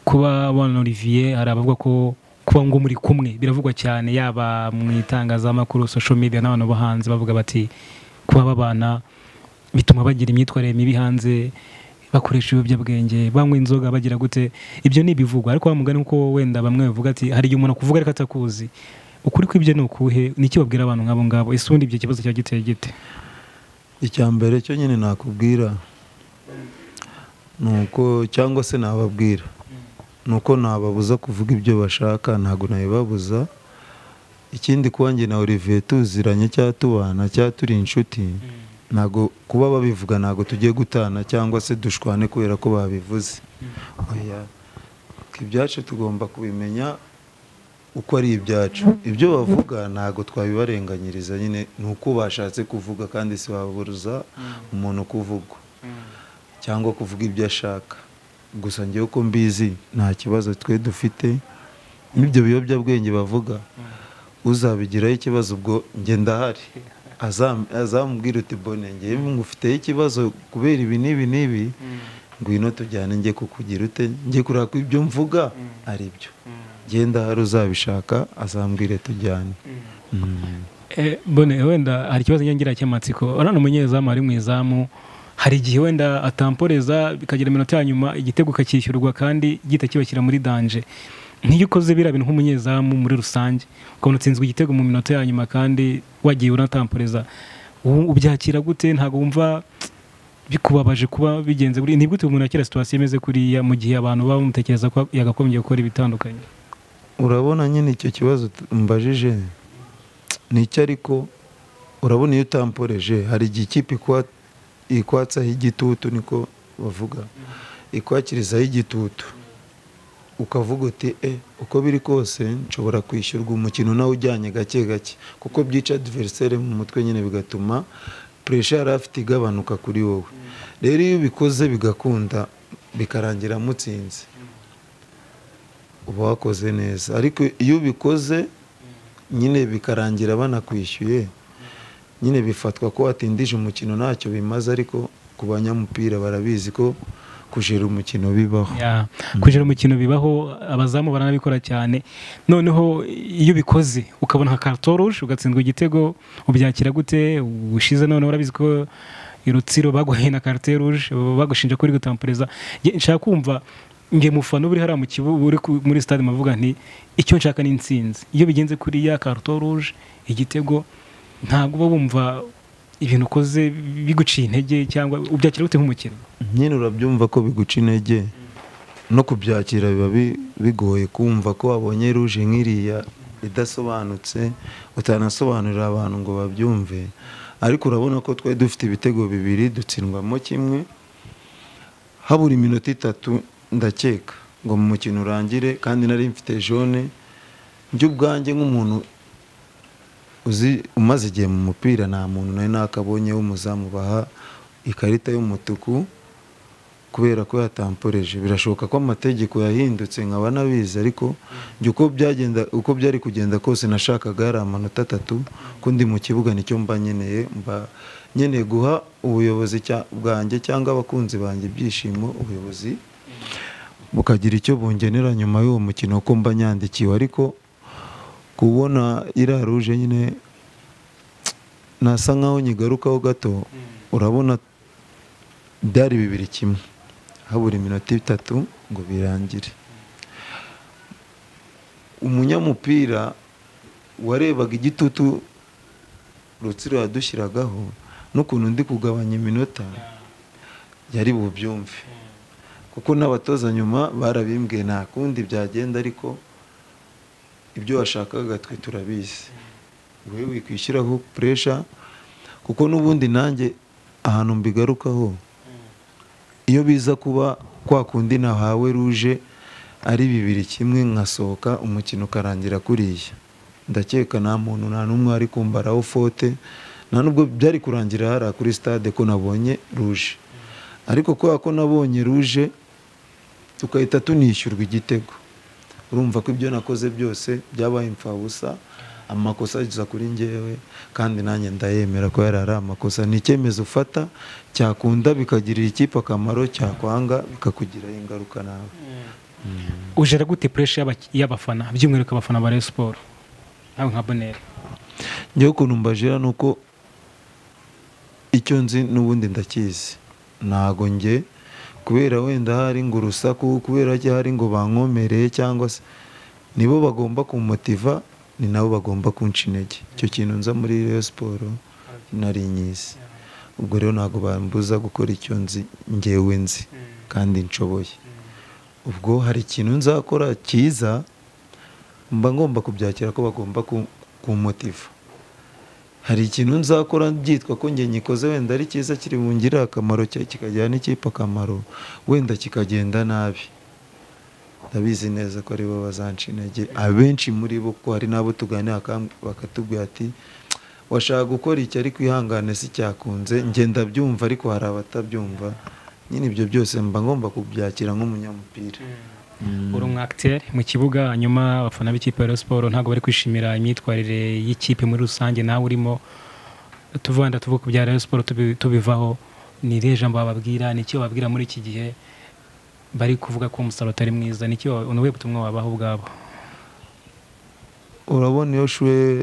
kuba wana Olivier hari abavuga ko kuba ngo muri kumwe biravugwa cyane yaba mu itangazamakuru social media n'abantu bo hanze bavuga bati kuba babana bituma bagira imyitwarire mibi hanze bakoresha ibiyobyabwenge banywa inzoga bagira gute ibyo ni ibivugwa ariko wa mugani kuko wenda bamwe bavuga ati hari igihe umuntu akuvuga ariko atakuzi ukuri kw'ibyo ni ukuhe ni iki wabwira abantu nk'abo ngabo ese ubundi ibyo kibazo cyaba giteye gite icya mbere cyo nyine nakubwira ni uko cyangwa se nababwira ni uko nababuza kuvuga ibyo bashaka ntabwo nabibabuza ikindi kuba njye na olivier tuziranye cyangwa tubana cyangwa turi inshuti ntabwo kuba babivuga ntabwo tugiye gutana cyangwa se dushwane kubera ko babivuze oya ibyacu tugomba kubimenya uko ari ibyacu ibyo bavuga ntabwo twabibarenganyiriza nyine ni uko bashatse kuvuga kandi si wabuza umuntu kuvugwa cyangwa kuvuga ibyo ashaka gusa ngewe uko mbizi nta kibazo twe dufite n'ibyo biyobyabwenge bavuga uzabigiraho ikibazo ubwo njye ndahari Azam- azamubwira uti bone ngewe ngufiteho ikibazo kubera ibi n'ibi n'ibi ngwino tujyane njye kukugira ute njye kureba ko ibyo mvuga ari byo njye ndahari uzabishaka azambwire tujyane Mm. Eh, bone wenda hari ikibazo ngira cy'amatsiko urabona umunyezamu ari mu izamu hari igihe wenda atamporeza bikagira iminota ya nyuma igitego kakishyurwa kandi gita kibashyira muri danje nkiyo ukoze biriya bintu nk'umunyezamu muri rusange ukabona utsinzwe igitego mu minota ya nyuma kandi wagiye unatamporeza u- ubyakira gute ntabwo wumva bikubabaje kuba bigenze gutya? ni gute umuntu akira situwasiyo imeze kuriya mu gihe abantu baba bamutekereza ko yagakomeje gukora ibitandukanye urabona nyine icyo kibazo t- mbajije ni icyo ariko urabona iyo utamporeje hari igihe ikipe ikwa- ikwatsaho igitutu niko bavuga ikwakirizaho igitutu ukavuga uti e uko biri kose nshobora kwishyurwa umukino nawe ujyanye gake gake kuko byica adversere mu mutwe nyine bigatuma puresha yari afite igabanuka kuri wowe rero iyo ubikoze bigakunda bikarangira mutsinze uba wakoze neza ariko iyo ubikoze nyine bikarangira banakwishyuye nyine bifatwa ko watindije umukino ntacyo bimaze ariko ku banyamupira barabizi ko kujera umukino bibaho Ya, kugira umukino bibaho abazamu baranabikora cyane noneho iyo ubikoze ukabona nka katoruje ugatsindwa igitego ubyakira gute ushize noneho urabizi ko i rutsiro baguhaye na karite ruje bagushinja ko uri gutampereza Nge- nshaka kumva nge mufana uba uri hariya mu kibuga uri ku- muri stade mavuga nti icyo nshaka ni insinzi iyo bigenze kuriya karite ruje igitego ntabwo uba wumva ibintu ukoze biguciye intege cyangwa ubyakira gute nk'umukino nyine urabyumva ko biguca intege no kubyakira biba bi- bigoye kumva ko wabonye ruje nk'iriya idasobanutse utanasobanurira abantu ngo babyumve ariko urabona ko twari dufite ibitego bibiri dutsindwamo kimwe habura iminota itatu ndakeka ngo mu mukino urangire kandi nari mfite jone njye ubwanjye nk'umuntu uzi umaze igihe mu mupira nta muntu nari nakabonye w'umuzamu baha ikarita y'umutuku kubera ko yatamporeje birashoboka ko amategeko yahindutse nkaba nabizi ariko njye uko byagenda uko byari kugenda kose nashakaga yari amanota atatu ko ndi mu kibuga nicyo mba nkeneye mba nkeneye guha ubuyobozi cya- bwanjye cyangwa abakunzi banjye ibyishimo ubuyobozi bukagira icyo bungenera nyuma y'uwo mukino ko mba nyandikiwe ariko kubona iriya ruje nyine nasa nkaho nyigarukaho gato urabona byari bibiri kimwe habura iminota itatu ngo birangire umunyamupira warebaga igitutu rutsiro yadushyiragaho n'ukuntu ndi kugabanya iminota yari bubyumve kuko n'abatoza nyuma barabimbwiye nta kundi byagenda ariko ibyo washakaga twe turabizi wowe wikwishyiraho puresha kuko n'ubundi nanjye ahantu mbigarukaho iyo biza kuba kwa kundi nahawe ruje ari bibiri kimwe nkasohoka umukino ukarangira kuriya ndakeka nta muntu nta n'umwe ari kumbaraho fote nta nubwo byari kurangira hariya kuri stade ko nabonye ruje ariko kubera ko nabonye ruje tugahita tunishyurwa igitego urumva ko ibyo nakoze byose byabaye imfabusa amakosa agiza kuri ngewe kandi nanjye ndayemera ko yari ari amakosa ni icyemezo ufata cyakunda bikagirira ikipe akamaro cyakwanga bikakugiraho ingaruka nawe ujera gute puresha y'aba- y'abafana by'umwihariko abafana ba Rayon Sport nawe nka Bonheur njyewe ukuntu mbajira ni uko icyo nzi n'ubundi ndakizi ntago njye kubera wenda hari ngo urusaku kubera ko hari ngo bankomereye cyangwa se nibo bagomba kumumotiva ni nabo bagomba kunca intege icyo kintu nza muri Rayon siporo nari nyizi ubwo rero ntabwo bambuza gukora icyo nzi ngewe nzi kandi nshoboye ubwo hari ikintu nzakora cyiza mba ngomba kubyakira ko bagomba ku- kumotiva hari ikintu nzakora byitwa ko njye nyikoze wenda ari cyiza kiri bungirire akamaro cya- kikagirira n'ikipe akamaro wenda kikagenda nabi ndabizi neza ko aribo bazanca intege abenshi muri bo ko hari n'abo tuganira akam- bakatubwira ati washaka gukora iki ariko ihangane si cyakunze njye ndabyumva ariko hari abatabyumva nyine ibyo byose mba ngomba kubyakira nk'umunyamupira uri umu acteur mu kibuga hanyuma abafana b'ikipe ya Rayon Sport ntabwo bari kwishimira imyitwarire y'ikipe muri rusange nawe urimo tuvanda tuvuga ku bya Rayon Sport tubi- tubivaho ni irihe jambo bababwira ni iki bababwira muri iki gihe bari kuvuga ko umusaruro utari mwiza ni iki wa- ni ubuhe butumwa wabaha ubwabo urabona iyo shuwe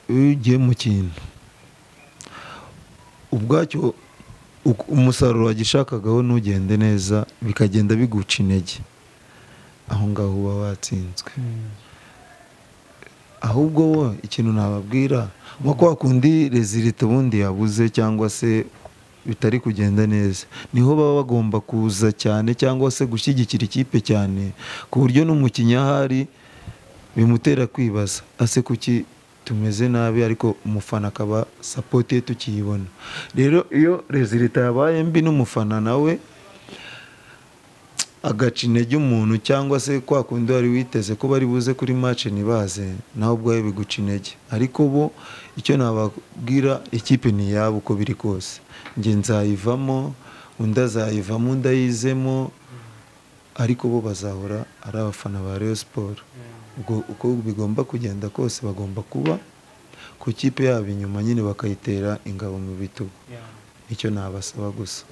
iyo ugiye mu kintu ubwacyo uku- umusaruro wagishakagaho ntugende neza bikagenda biguca intege aho ngaho uba watsinzwe ahubwo wo ikintu nababwira nko kwa kundi rezilita ubundi yabuze cyangwa se bitari kugenda neza niho baba bagomba kuza cyane cyangwa se gushyigikira ikipe cyane ku buryo n'umukinnyi ahari bimutera kwibaza ase kuki tumeze nabi ariko umufana akaba sapoti ye tukiyibona rero iyo rezilita yabaye mbi n'umufana nawe agaca intege umuntu cyangwa se kwa kundi wari witeze ko bari buze kuri match ntibaze nawe ubwawe biguca intege ariko bo icyo nababwira ikipe ni iyabo uko biri kose njye nzayivamo undi azayivamo undi ayizemo ariko bo bazahora ari abafana ba Rayon Sport ubwo uko bigomba kugenda kose bagomba kuba ku kipe yabo inyuma nyine bakayitera ingabo mu bitugu icyo nabasaba gusa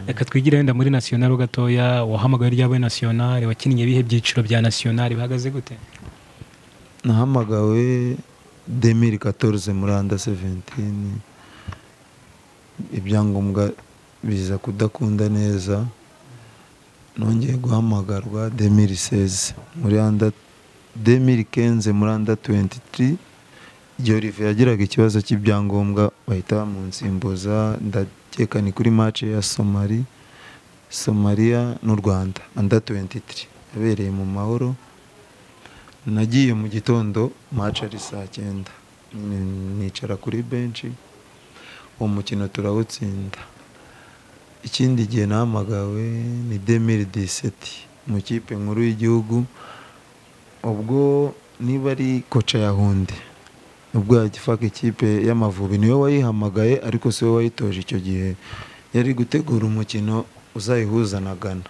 reka twigire wenda muri national gatoya wahamagaye ryabo national wakinnye ibihe byiciro bya national bihagaze gute nahamagawe demiri katorze muranda seventini ibyangombwa biza kudakunda neza nongeye guhamagarwa demiri seze muranda demiri kenze muranda tuwentitiri igihe olive yagiraga ikibazo cy'ibyangombwa bahita bamunsimbuza ndakeka ni kuri mace ya somali somaliya n'u rwanda anda tuwentitiri yabereye mu mahoro nagiye mu gitondo match ari saa cyenda Ni- nicara kuri benshi uwo mukino turawutsinda ikindi gihe nahamagawe ni demiri diseti mu kipe nkuru y'igihugu ubwo niba ari koca yahundi ubwo yagifaka ikipe y'amavubi niwe wayihamagaye ariko si we wayitoje icyo gihe yari gutegura umukino uzayihuza na Ghana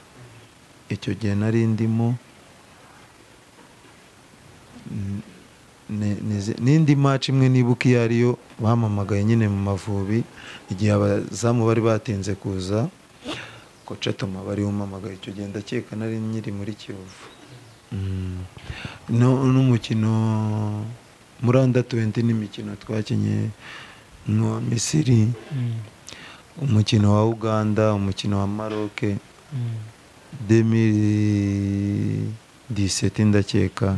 icyo gihe nari ndimo ni- nize- n'indi match imwe nibuka iyo ariyo bampamagaye nyine mu mavubi igihe abazamu bari batinze kuza koca toma bari umamagaye icyo gihe ndakeka nari nyiri muri kiyovu Mm. No- n'umukino muranda 20 n'imikino twakinnye n'uwa misiri umukino wa uganda umukino wa maroke 2017 ndakeka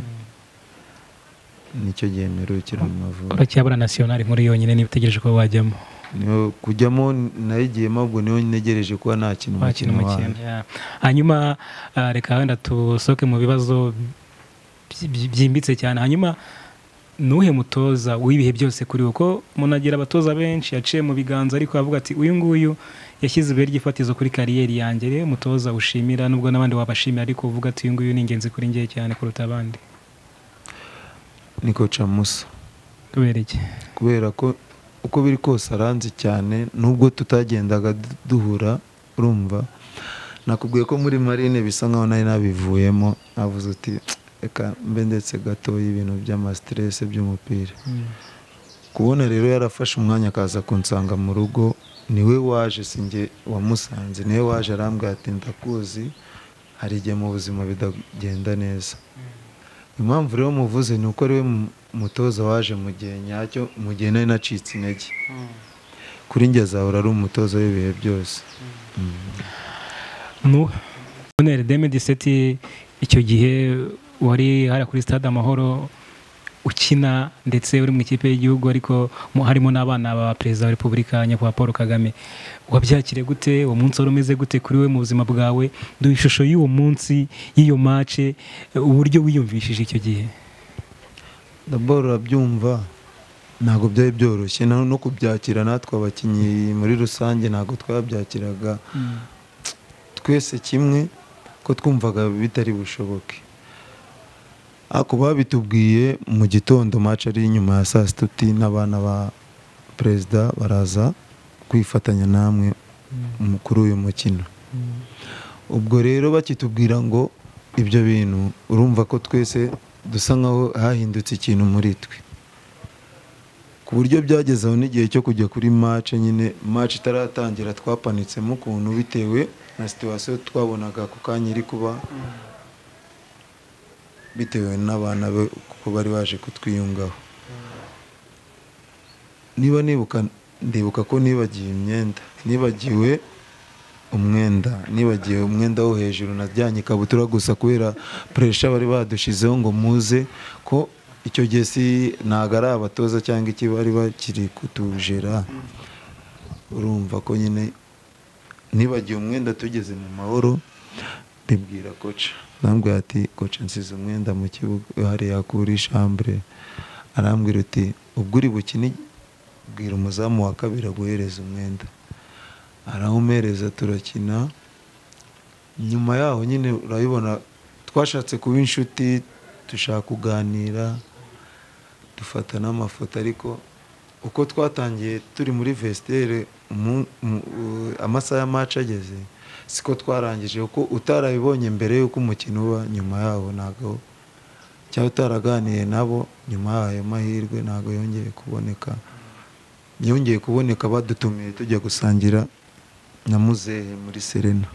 nicyo gihe mperukira mu mavubi uracyabura national nkuru yonyine niba utegereje ko wajyamo Niyo- kujyamo nayigiyemo ubwo niho ntegereje kuba nakina wakina umukino wayo umukino yeah. hanyuma ah, reka wenda tusohoke mu bibazo by- by- byimbitse cyane hanyuma nuhe mutoza w'ibihe byose kuri uko umuntu agira abatoza benshi yaciye mu biganza ariko avuga ati uyu nguyu yashyize ibuye ry'ifatizo kuri kariyeri yanjye rero umutoza ushimira nubwo n'abandi wabashimira ariko uvuga ati uyu nguyu ni ingenzi kuri njye cyane kuruta abandi ni koca musa kubera iki kubera ko uko biri kose aranzi cyane nubwo tutagendaga du- duhura urumva nakubwiye ko muri marine bisa nkaho nari nabivuyemo navuze uti reka mbe ndetse gatoya ibintu by'amasiterese by'umupira kubona rero yarafashe umwanya akaza kunsanga mu rugo niwe waje sinjye wamusanze niwe waje arambwira ati ndakuzi hari igihe mu buzima bitagenda neza impamvu rero muvuze ni uko ari we mutoza waje mu gihe nyacyo mu gihe nari nacitse intege kuri njye azahora ari umutoza w'ibihe byose nu bonere demediseti icyo gihe wari hariya kuri stade amahoro ukina ndetse uri mu ikipe y'igihugu ariko mu- harimo n'abana ba perezida wa repubulika nyakubahwa paul kagame wabyakire gute uwo munsi wari umeze gute kuri we mu buzima bwawe duha ishusho y'uwo munsi y'iyo mace uburyo wiyumvishije icyo gihe daboro urabyumva ntabwo byari byoroshye na- no kubyakira natwe abakinnyi muri rusange ntabwo twabyakiraga twese kimwe ko twumvaga bitari bushoboke ako babitubwiye mu gitondo maci ari inyuma ya saa sita uti n'abana ba perezida baraza kwifatanya namwe mu- kuri uyu mukino ubwo rero bakitubwira ngo ibyo bintu urumva ko twese dusa nkaho hahindutse ikintu muri twe ku buryo byagezeho n'igihe cyo kujya kuri mace nyine mace itaratangira twapanitsemo ukuntu bitewe na situwasiyo twabonaga ako kanya iri kuba bitewe n'abana be kuko bari baje kutwiyungaho niba nibuka ndibuka ko nibagiwe imyenda nibagiwe umwenda nibagiwe umwenda wo hejuru najyanye ikabutura gusa kubera puresha bari badushizeho ngo muze ko icyo gihe si ntabwo ari abatoza cyangwa iki bari bakiri kutujera urumva ko nyine nibagiwe umwenda tugeze mu mahoro bibwira koca arambwira ati koca nsize umwenda mu kibuga hariya kuri shambure arambwira uti ubwo uri bukine bwira umuzamu wa kabiri aguhereza umwenda arawumereza turakina nyuma yaho nyine urabibona twashatse kuba inshuti dushaka kuganira dufata n'amafoto ariko uko twatangiye turi muri vesitere umu- mu- u- amasaha ya maci ageze siko twarangije kuko utarabibonye mbere y'uko umukino uba nyuma yaho ntabwo cyangwa utaraganiye nabo nyuma y'ayo mahirwe ntabwo yongeye kuboneka yongeye kuboneka badutumiye tujya gusangira na muzehe muri serena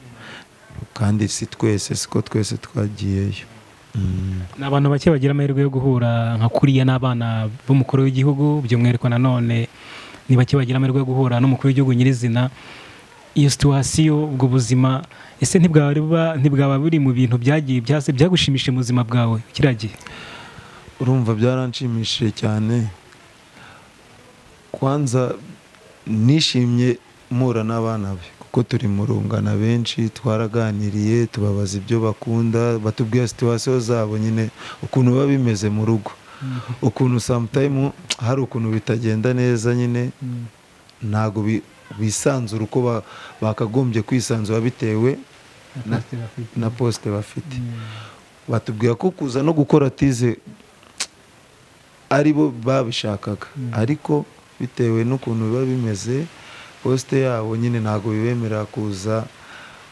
kandi si twese siko twese twagiyeyo Mm. ni abantu bake bagira amahirwe yo guhura nka kuriya n'abana b'umukuru w'igihugu by'umwihariko nanone ni bake bagira amahirwe yo guhura n'umukuru w'igihugu nyirizina iyo situwasiyo ubwo buzima ese ntibwaba buba- ntibwaba buri mu bintu byagiye byase byagushimishije mu buzima bwawe kiriya gihe urumva byaranshimishije cyane kwanza nishimye mpura n'abana be kuko turi mu rungana benshi twaraganiriye tubabaza ibyo bakunda batubwira situwasiyo zabo nyine ukuntu biba bimeze mu rugo ukuntu samutayimu hari ukuntu bitagenda neza nyine ntabwo bi- bisanzura uko ba- bakagombye kwisanzura bitewe Na- na posite bafite batubwira ko kuza no gukora tize ari bo babishakaga ariko bitewe n'ukuntu biba bimeze posite yabo nyine ntabwo bibemerera kuza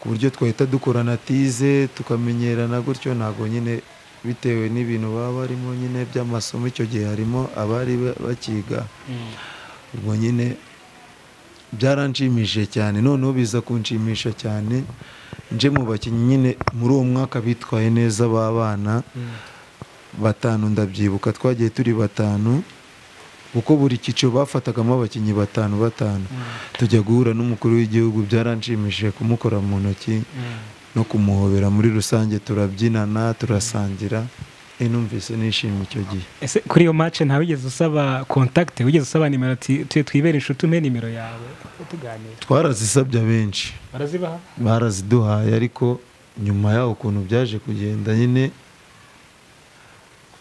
ku buryo twahita dukorana tize tukamenyerana gutyo ntabwo nyine bitewe n'ibintu baba barimo nyine by'amasomo icyo gihe harimo abari ba- bakiga ubwo nyine byaranshimishije cyane noneho biza kunshimisha cyane nje mu bakinnyi nyine muri uwo mwaka bitwaye neza b'abana batanu ndabyibuka twagiye turi batanu kuko buri cyiciro bafatagamo abakinnyi batanu batanu tujya guhura n'umukuru w'igihugu byaranshimishije kumukora mu ntoki no kumuhobera muri rusange turabyinana turasangira e numvise nishimye icyo gihe ese kuri iyo mace ntawe wigeze usaba kontakite wigeze usaba nimero ati "Tuye twibere inshuti umpe nimero yawe tuganira twarazisabye abenshi barazibaha baraziduhaye ariko nyuma yaho ukuntu byaje kugenda nyine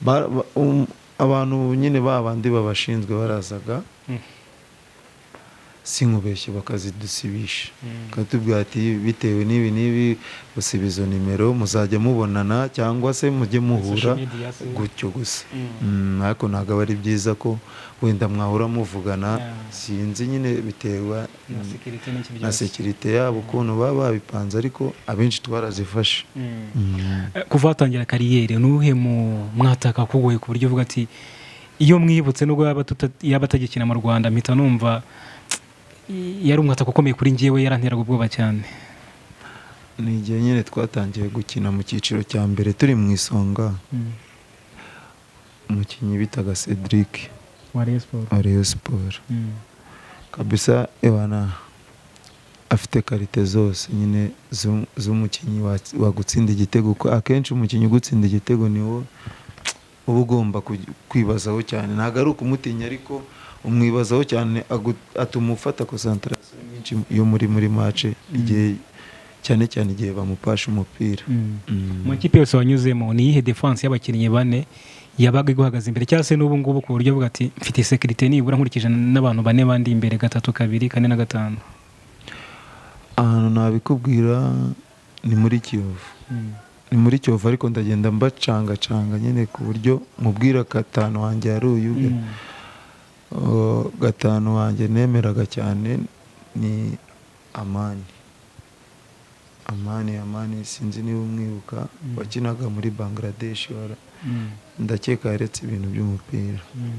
ba- ba- um, abantu nyine babandi babashinzwe barazaga Mm. si nkubeshye bakazidusibisha bakatubwira ati bitewe n'ibi n'ibi gusa izo nimero muzajya mubonana cyangwa se mujye muhura Social media se. gutyo gusa Mm, ariko ntabwo aba ari byiza ko wenda mwahura muvugana Yeah. sinzi nyine bitewe na sekirite n'iki na byose sekirite yabo ukuntu baba babipanze ariko abenshi twarazifashe Mm. Eh, kuva watangira kariyeri nuhe mu mwataka kugoye ku buryo uvuga ati iyo mwibutse nubwo yaba tuta- yaba atagikina mu rwanda mpita numva "Tsk, yari umwataka ukomeye kuri njyewe yaranteraga ubwoba cyane ni igihe nyine twatangiye gukina mu cyiciro cya mbere turi mu isonga Mm. umukinnyi bitaga cedric wa Rayon Sports wa Rayon siporo Mm. kabisa ewana afite karite zose nyine zu- z'umukinnyi wa- wagutsinda igitego Ko akenshi umukinnyi ugutsinda igitego niwo uba ugomba kuj- kwibazaho cyane ntabwo ari ukumutinya ariko umwibazaho cyane agu- atuma ufata konsantarasiyo nyinshi yo muri muri mace igihe cyane cyane igihe bamupasha umupira Mm. Mm. mu makipe yose wanyuzemo ni iyihe defanse y'abakinnyi bane yabaga iguhagaze imbere cyangwa se n'ubu ngubu ku buryo bwa ati mfite sekirite nibura nkurikije n'abantu bane bandi imbere gatatu kabiri kane na gatanu ahantu nabikubwira ni muri kiyovu Mm. ni muri kiyovu ariko ndagenda mbacangacanga nyine ku buryo mubwira gatanu wanjye yari uyu Mm. Uh, gatanu wanjye nemeraga cyane ni amani amani amani sinzi niba umwibuka Mm. wakinaga muri bangladesh wara- Mm. ndakeka yaretse ibintu by'umupira Mm.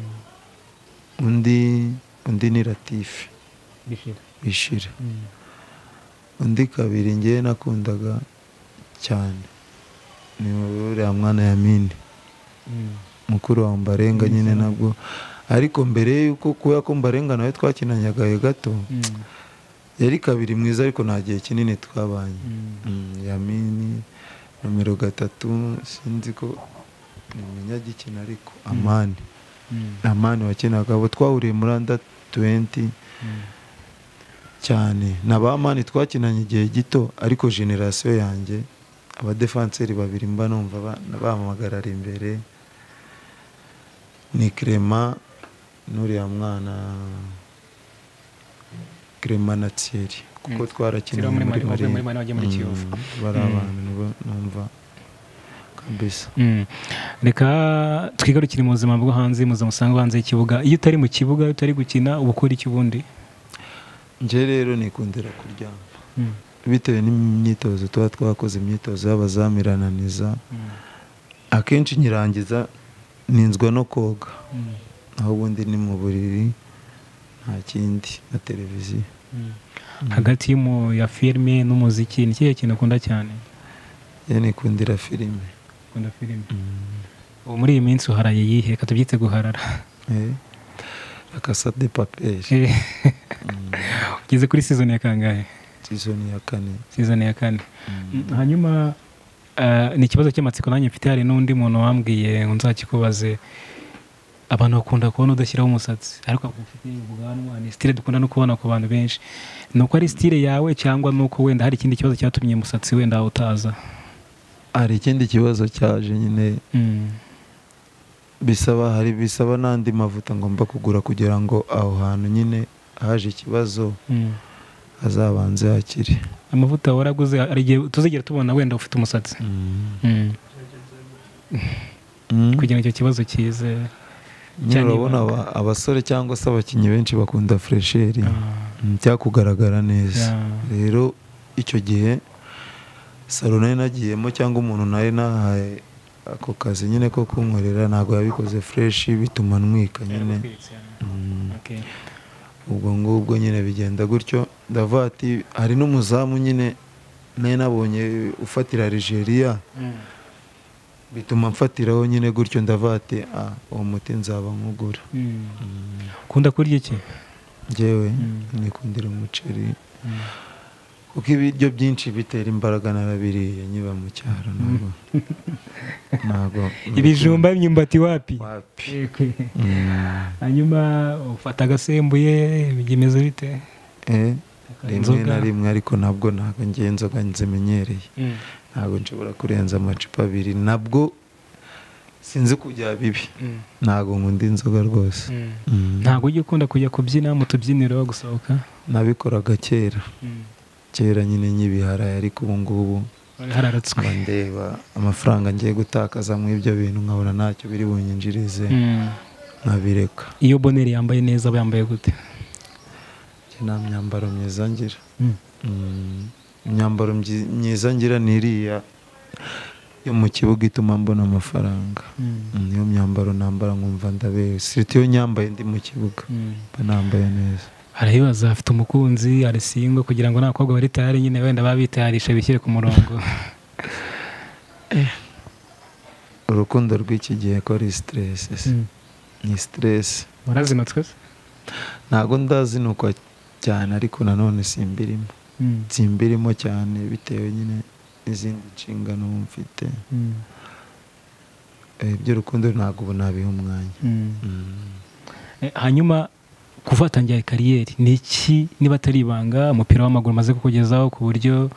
undi undi ni latife Bishira. bishira Mm. undi kabiri ngewe nakundaga cyane ni uriya mwana yamini Mm. mukuru wa mbarenga nyine nabwo ariko mbere y'uko kubera ko mbarenga nawe twakinanyaga gato Mm. yari kabiri mwiza ariko nta gihe kinini twabanye Mm. Mm, yamini nomero gatatu sinzi ko ni umunyagikina ariko amani Mm. amani wakinaga abo twahuriye muri anda tuwenti Mm. cyane na ba mani twakinanye igihe gito ariko generasiyo yanjye abadefanseri babiri mba numva ba- bampamagarara imbere ni Clement n'uriya mwana Clement na Thierry kuko Mm. twarakinanye Thierry wo muri muri Mali- wavuye muri Mali Marine. wagiye muri Kiyovu. Mm, bari Mm. abantu nibo numva kabisa Mm. reka twigarukire mu buzima bwo hanze mu buzima usanga hanze y'ikibuga iyo utari mu kibuga iyo utari gukina uba ukora iki ubundi nje rero nikundira kuryama Mm. bitewe n'imyitozo tuba twakoze imyitozo y'abazamirananiza Mm. akenshi nyirangiza ninzwa no koga Mm. aho ubundi ni mu buriri nta kindi na televiziyo Mm. hagati y'umu- ya filime n'umuziki ni ikihe kintu ukunda cyane ye nikundira filime ukunda filime ubu muri iyi minsi uharaye yihe reka tubyite guharara Eh, La Casa de paperi Eh, ugeze kuri season ya kangahe sizoni ya kane season ya kane Mm. hanyuma eh, ni ikibazo cy'amatsiko nanjye mfite hari n'undi muntu wambwiye ngo nzakikubaze abantu bakunda kubona udashyiraho umusatsi ariko ako ufite ubwanwa ni style dukunda no kubona ku bantu benshi ni uko ari style yawe cyangwa ni uko wenda hari ikindi kibazo cyatumye umusatsi wenda utaza hari ikindi kibazo cyaje nyine Mm. bisaba hari bisaba n'andi mavuta ngomba kugura kugira ngo aho hantu nyine haje ikibazo Mm. hazabanze hakire amavuta waraguze hari igihe tuzigera tubona wenda ufite umusatsi Mm. Mm. Mm. kugira ngo icyo kibazo kize nyine cyane urabona ibanga. aba- abasore cyangwa se abakinnyi benshi bakunda furesheri Mm, cyakugaragara neza rero icyo gihe salo nari nagiyemo cyangwa umuntu nari nahaye ako kazi nyine ko kunkorera ntabwo yabikoze fureshi bituma ntwika nyine Mm, ubwo ngubwo nyine bigenda gutyo ndavuga ati hari n'umuzamu nyine nari nabonye ufatira Algeria bituma mfatiraho nyine gutyo ndavuga ati "Ah, uwo muti nzaba nkugura Mm, ukunda kurya iki njyewe Mm. nikundira umuceri kuko ibiryo byinshi bitera imbaraga narabiriye nkiba mu cyaro ntabwo ntabwo ibijumba imyumbati wapi wapi Mm. hanyuma ufata agasembuye bimeze bite Eh, rimwe Inzoga. na rimwe ariko ntabwo ntabwo ngiye inzoga nzimenyereye Mm. ntabwo nshobora kurenza amacupa abiri nabwo sinzi kujya bibi Mm. ntabwo nkunda inzoga rwose Mm. Mm. ntabwo ujya ukunda kujya kubyina mu tubyiniro gusohoka nabikoraga kera kera nyine nyibiharaye ariko ubu ngubu wari hararatswe mba ndeba amafaranga ngiye gutakaza muri ibyo bintu nkabona ntacyo biri bunyinjirize Mm. nkabireka iyo boneri yambaye neza aba yambaye gute Njye nta myambaro myiza ngira Mm, imyambaro myi- myiza ngira ni iriya yo mu kibuga ituma mbona amafaranga Mm. Mm, niyo myambaro nambara nkumva ndabewe siriti iyo nyambaye ndi mu kibuga Mm. mba nambaye neza arayibaza afite umukunzi arasinga kugira ngo n'abakobwa bari tayari nyine wenda babitayarisha bishyire ku murongo urukundo rw'iki gihe ko ari siteresi se Mm. ni siteresi murazinutswe se ntabwo ndazinukwa cyane ariko nanone simbirimo Mm, simbirimo cyane bitewe nyine n'izindi nshingano mfite mm, Eh, iby'urukundo ntabwo ubu nabiha umwanya mm. Mm. Eh, hanyuma kuva watangira kariyeri ni iki niba atari ibanga umupira w'amaguru umaze kukugezaho ku buryo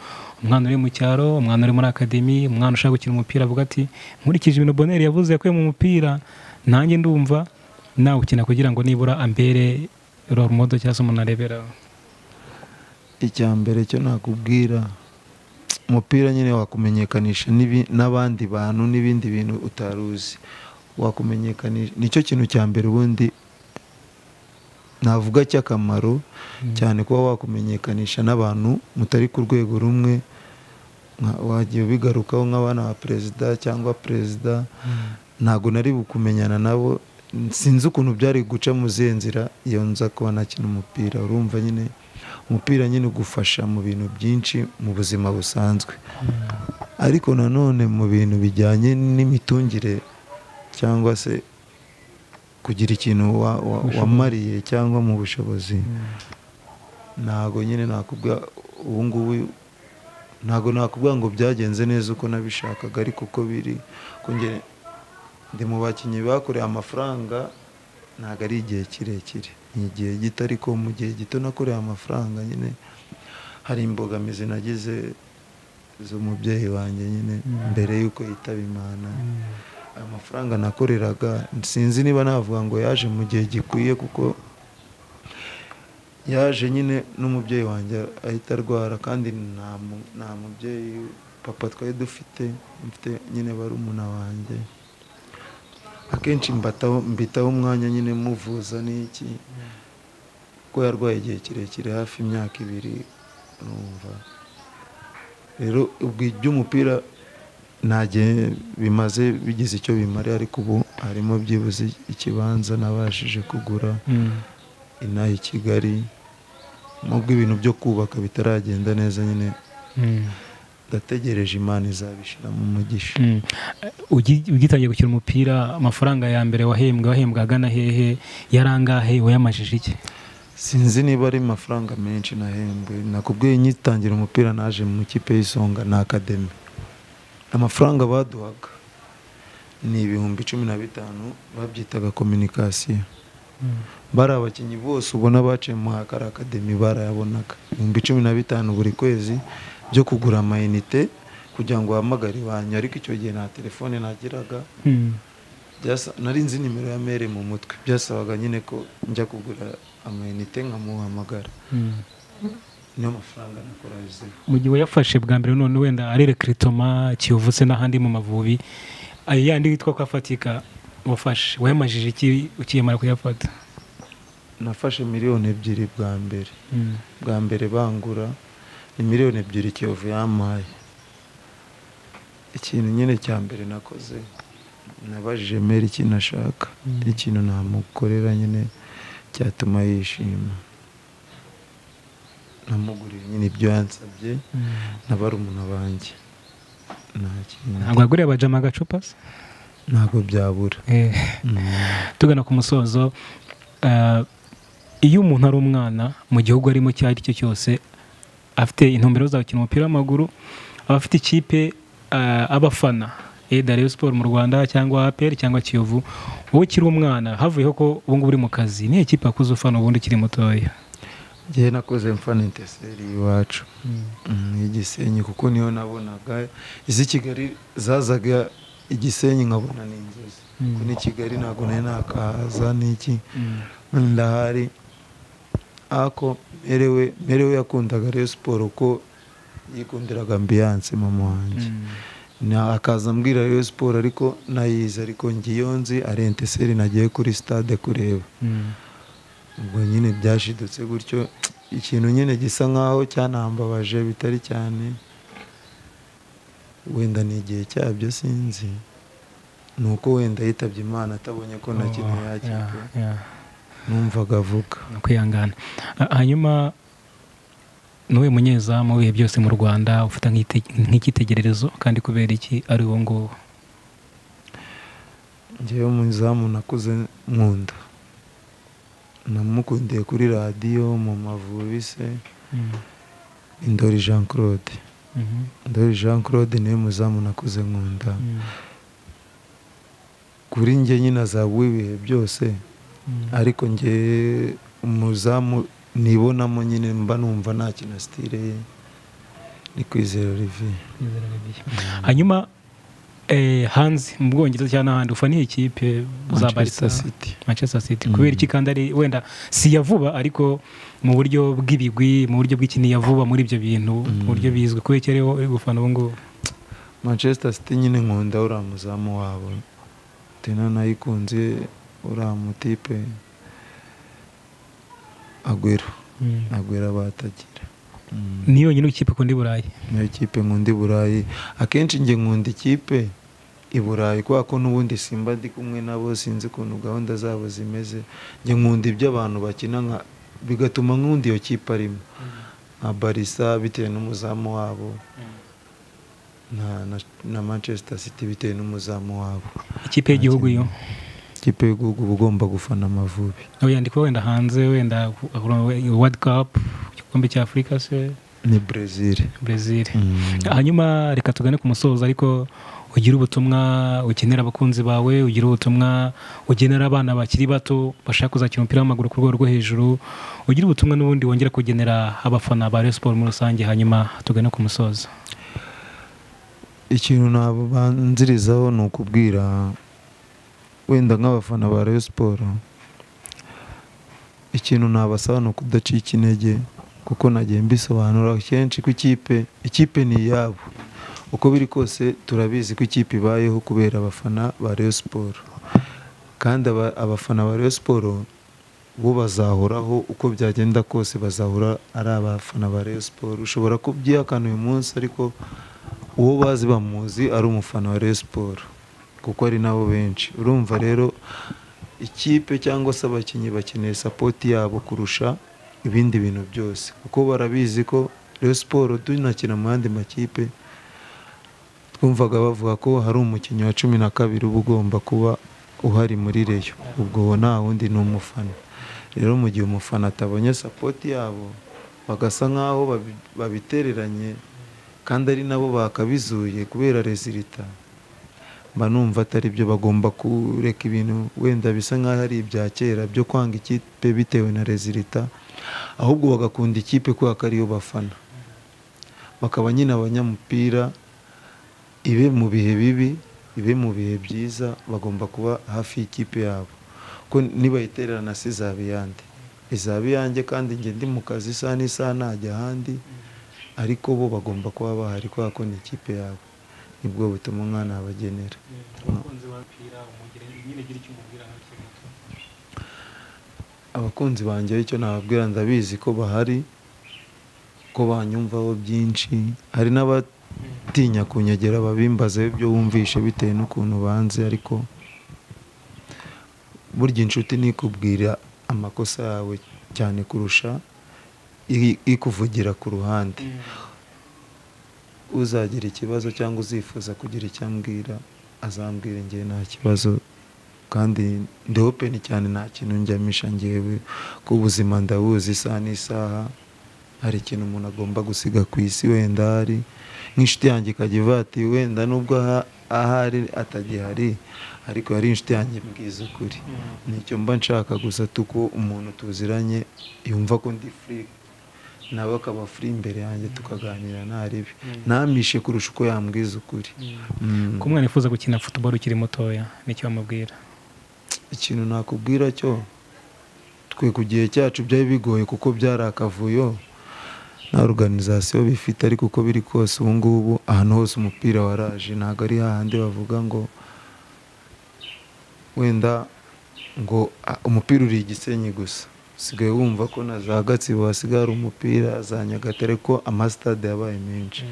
umwana uri mu cyaro umwana uri muri akademi umwana ushaka gukina umupira avuga ati nkurikije ibintu boneri yavuze yakuye mu mupira nanjye ndumva nawe ukina kugira ngo nibura ambere role model cyangwa se umuntu areberaho icya mbere cyo nakubwira umupira nyine wakumenyekanisha n'ibi- n'abandi bantu n'ibindi bintu utari uzi wakumenyekanisha nicyo kintu cya mbere ubundi navuga cy'akamaro cyane kuba wakumenyekanisha n'abantu mutari ku rwego rumwe nka- wagiye ubigarukaho nk'abana ba perezida cyangwa perezida ntabwo nari bukumenyana nabo sinzi ukuntu byari guca mu zihe nzira iyo nza kuba nakina umupira urumva nyine umupira nyine ugufasha mu bintu byinshi mu buzima busanzwe ariko nanone mu bintu bijyanye n'imitungire cyangwa se kugira ikintu wa- wa- Ubushobozi. wamariye cyangwa mu bushobozi ntabwo nyine nakubwa ubu ngubu ntabwo nakubwa ngo byagenze neza uko nabishakaga ariko uko biri kongera ndi mu bakinnyi bakoreye amafaranga ntabwo ari igihe kirekire ni igihe gito ariko mu gihe gito nakoreye amafaranga nyine hari imbogamizi nagize z'umubyeyi wanjye nyine Mm. mbere y'uko yitaba imana ayo mafaranga nakoreraga sinzi niba navuga ngo yaje mu gihe gikwiye kuko yaje nyine n'umubyeyi wanjye ahita arwara kandi nta mu- nta mubyeyi papa twari dufite mfite nyine barumuna wanjye akenshi mbataho mbitaho umwanya nyine muvuza n'iki kuko yarwaye igihe kirekire hafi imyaka ibiri numva rero ubwo iby'umupira nta gihe bimaze bigize icyo bimara ariko ubu harimo byibuze ikibanza nabashije kugura Mm. inaha i Kigali nubwo ibintu byo kubaka bitaragenda neza nyine Mm. ndategereje imana izabishiramo umugisha Mm. Eh, ugi- ugitangiye gukina umupira amafaranga ya mbere wahembwe wahembwe agana hehe yari angahe wayamajije iki sinzi niba ari amafaranga menshi nahembwe nakubwiye nyitangira umupira naje mu ikipe y'isonga na akademi amafaranga baduhaga ni ibihumbi cumi na bitanu babyitaga kominikasiyo bari abakinnyi bose ubona baciye mu hakara akademi barayabonaga ibihumbi cumi na bitanu buri kwezi byo kugura amayinite kugira ngo uhamagare iwanyu ariko icyo gihe nta telefone nagiraga Mm. byasa nari nzi nimero ya mere mu mutwe byasabaga nyine ko njya kugura amayinite nkamuhamagara Mm. niyo mafaranga nakora yuzuyeho mu gihe wayafashe bwa mbere none wenda ari rekiritoma kiyovu se n'ahandi mu mavubi ayo yandi witwa ko afatika wafashe wayamajije iki ukiyemara kuyafata nafashe miliyoni ebyiri bwa mbere Mm. bwa mbere bangura ni miliyoni ebyiri kiyovu yampaye ikintu nyine cya mbere nakoze nabajije mere ikintu ashaka Mm. ikintu namukorera nyine cyatuma yishima namuguriye nyine ibyo yansabye nabarumuna banjye nta kintu ntabwo waguriye abajama agacupa se ntabwo byabura Eh. tugana ku musozo eh, iyo umuntu ari umwana mu gihugu arimo icyo ari cyo cyose afite intumbero zo gukina umupira w'amaguru aba afite ikipe eh, abafana either Rayon Sport mu Rwanda cyangwa APR cyangwa Kiyovu wowe ukiri umwana havuyeho ko ubu ngubu uri mu kazi niyo kipe akuze ufana ubundi ukiri mutoya ngewe nakoze mfana inteseri iwacu Mm, y'igisenyi kuko niyo nabonaga izi kigali zazaga igisenyi nkabona ni inzozi kuko ni kigali ntabwo nari nakahaza n'iki ndahari ako merewe merewe yakundaga rero siporo ko yikundiraga ambiyanse mama wanjye Na- akaza ambwira rero siporo ariko nayizi ariko ngiyo nzi ari enteseri nagiye kuri stade kureba ubwo nyine byashidutse gutyo ikintu nyine gisa nkaho cyanambabaje bitari cyane wenda ni igihe cyabyo sinzi ni uko wenda yitabye imana atabonye ko na kimwe yakipe numvaga avuga ni ukwihangana Ah, hanyuma n'uwe munyezamu mu bihe byose mu rwanda ufite nk'ite- nk'icyitegererezo kandi kubera iki ari uwo nguwo ngewe umuzamu nakuze nkunda namukundiye kuri radiyo mu mavubi se indori jean claude Mhm. ndori jean claude niwe muzamu nakuze nkunda Mhm. kuri njye nyine azabuha ibihe byose Mhm. ariko njye umuzamu nibonamo nyine mba numva nta kintu asitire ye ni kwizera olivier hanyuma eh, hanze mu bwongereza cyangwa n'ahandi ufana iyi kipe za barisa manchester city manchester city Mhm. kubera iki kandi ari wenda si iya vuba ariko mu buryo bw'ibigwi mu buryo bw'ikini ya vuba muri ibyo bintu Mhm. mu buryo bizwi kubera iki ariho uri gufana ubu ngubu manchester city nyine nkunda uriya muzamu wabo tena nayikunze uriya mutipe agwero agwero batagira Mm. ni yonyine ikipe ikunda i burayi niyo kipe nkunda i burayi akenshi njye nkunda ikipe i burayi kubera ko n'ubundi simba ndi kumwe nabo sinzi ukuntu gahunda zabo zimeze njye nkunda ibyo abantu bakina nka bigatuma nkunda iyo kipe arimo nka barisa bitewe n'umuzamu wabo na, na, na manchester city bitewe n'umuzamu wabo ikipe y'igihugu yo ikipe y'igihugu uba ugomba gufana amavubi nawe yandikwa wenda hanze wenda world cup igikombe cya afurika se ni brezil brezil Mm. hanyuma reka tugane ku musozo ariko ugire ubutumwa ukenera abakunzi bawe ugire ubutumwa ugenera abana bakiri bato bashaka kuzakina umupira w'amaguru ku rwego rwo hejuru ugire ubutumwa n'ubundi wongera kugenera abafana ba Rayon Sports muri rusange hanyuma tugane ku musozo ikintu nabanzirizaho ni ukubwira wenda nk'abafana ba Rayon Sport ikintu nabasaba ni ukudacika intege kuko nagiye mbisobanura kenshi ko ikipe ikipe ni iyabo uko biri kose turabizi ko ikipe ibayeho kubera abafana ba Rayon Sport kandi aba- abafana ba Rayon Sport bo bazahoraho uko byagenda kose bazahora ari abafana ba Rayon Sport ushobora kubyihakana uyu munsi ariko uwo bazi bamuzi ari umufana wa Rayon Sport kuko ari nabo benshi urumva rero ikipe cyangwa se abakinnyi bakeneye sapoti yabo kurusha ibindi bintu byose kuko barabizi ko Rayon Sport tunakina mu yandi makipe twumvaga bavuga ko hari umukinnyi wa cumi na kabiri uba ugomba kuba uhari muri reyo ubwo uwo nta wundi ni umufana rero mu gihe umufana atabonye sapoti yabo bagasa nk'aho babi- babitereranye kandi ari nabo bakabizuye kubera rezilita mba numva atari byo bagomba kureka ibintu wenda bisa nk'aho ari ibya kera byo kwanga ikipe bitewe na rezilita ahubwo bagakunda ikipe kubera ko ariyo bafana bakaba nyine abanyamupira ibe mu bihe bibi ibe mu bihe byiza bagomba kuba hafi y'ikipe yabo ko nibayitererana si izaba iyande izaba iyanjye kandi njye ndi mu kazi isaha n'isaha ntajya ahandi ariko bo bagomba kuba bahari kubera ko ni ikipe yabo nibwo butuma umwana abagenera abakunzi banjye icyo nababwira ndabizi ko bahari ko banyumvaho byinshi hari n'abatinya kunyegera babimbaze ibyo wumvishe bitewe n'ukuntu banze ariko burya inshuti ni ikubwira amakosa yawe cyane kurusha i- ikuvugira ku ruhande uzagira ikibazo cyangwa uzifuza kugira icyo ambwira azambwira njyewe nta kibazo kandi ndi open cyane nta kintu njyamisha njyewe ko ubuzima ndabuzi isaha n'isaha hari ikintu umuntu agomba gusiga ku isi wenda hari nk'inshuti yanjye ikajya ivuga ati wenda nubwo aha- ahari atagihari ariko yari inshuti yanjye mbwiza ukuri nicyo mba nshaka gusa tuko umuntu tuziranye yumva ko ndi free nawe akaba free imbere yanjye tukaganira ntaribi namishe kurusha uko yambwiza ukuri Mm. ku mwana wifuza gukina futuboro ukiri mutoya nicyo wamubwira ikintu nakubwira cyo twe ku gihe cyacu byari bigoye kuko byari akavuyo nta organizasiyo bifite ariko uko biri kose ubu ngubu ahantu hose umupira waraje ntabwo ari hahandi bavuga ngo wenda ngo "Ah, umupira uri igisenyi gusa usigaye wumva ko na za gatsibo hasigaye hari umupira za nyagatare ko amasitade yabaye menshi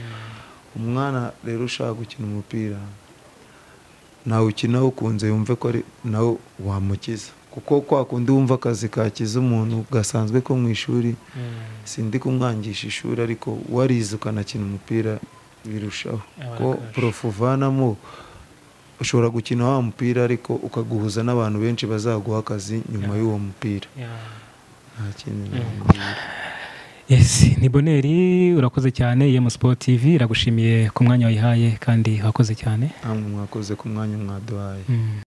umwana rero ushaka gukina umupira nawukina ukunze yumve ko ari nawe wamukiza kuko kwa kundi wumva akazi kakiza umuntu gasanzwe ko mu ishuri sindi kumwangisha ishuri ariko warize ukanakina umupira birushaho Abana ko akarusha. porofu uvanamo ushobora gukina wa mupira ariko ukaguhuza n'abantu benshi bazaguha akazi nyuma y'uwo mupira nta kindi namubwira. Yes, ni boneri urakoze cyane EM Sport TV iragushimiye ku mwanya wayihaye kandi wakoze cyane namwe mwakoze ku mwanya mwaduhaye Mm.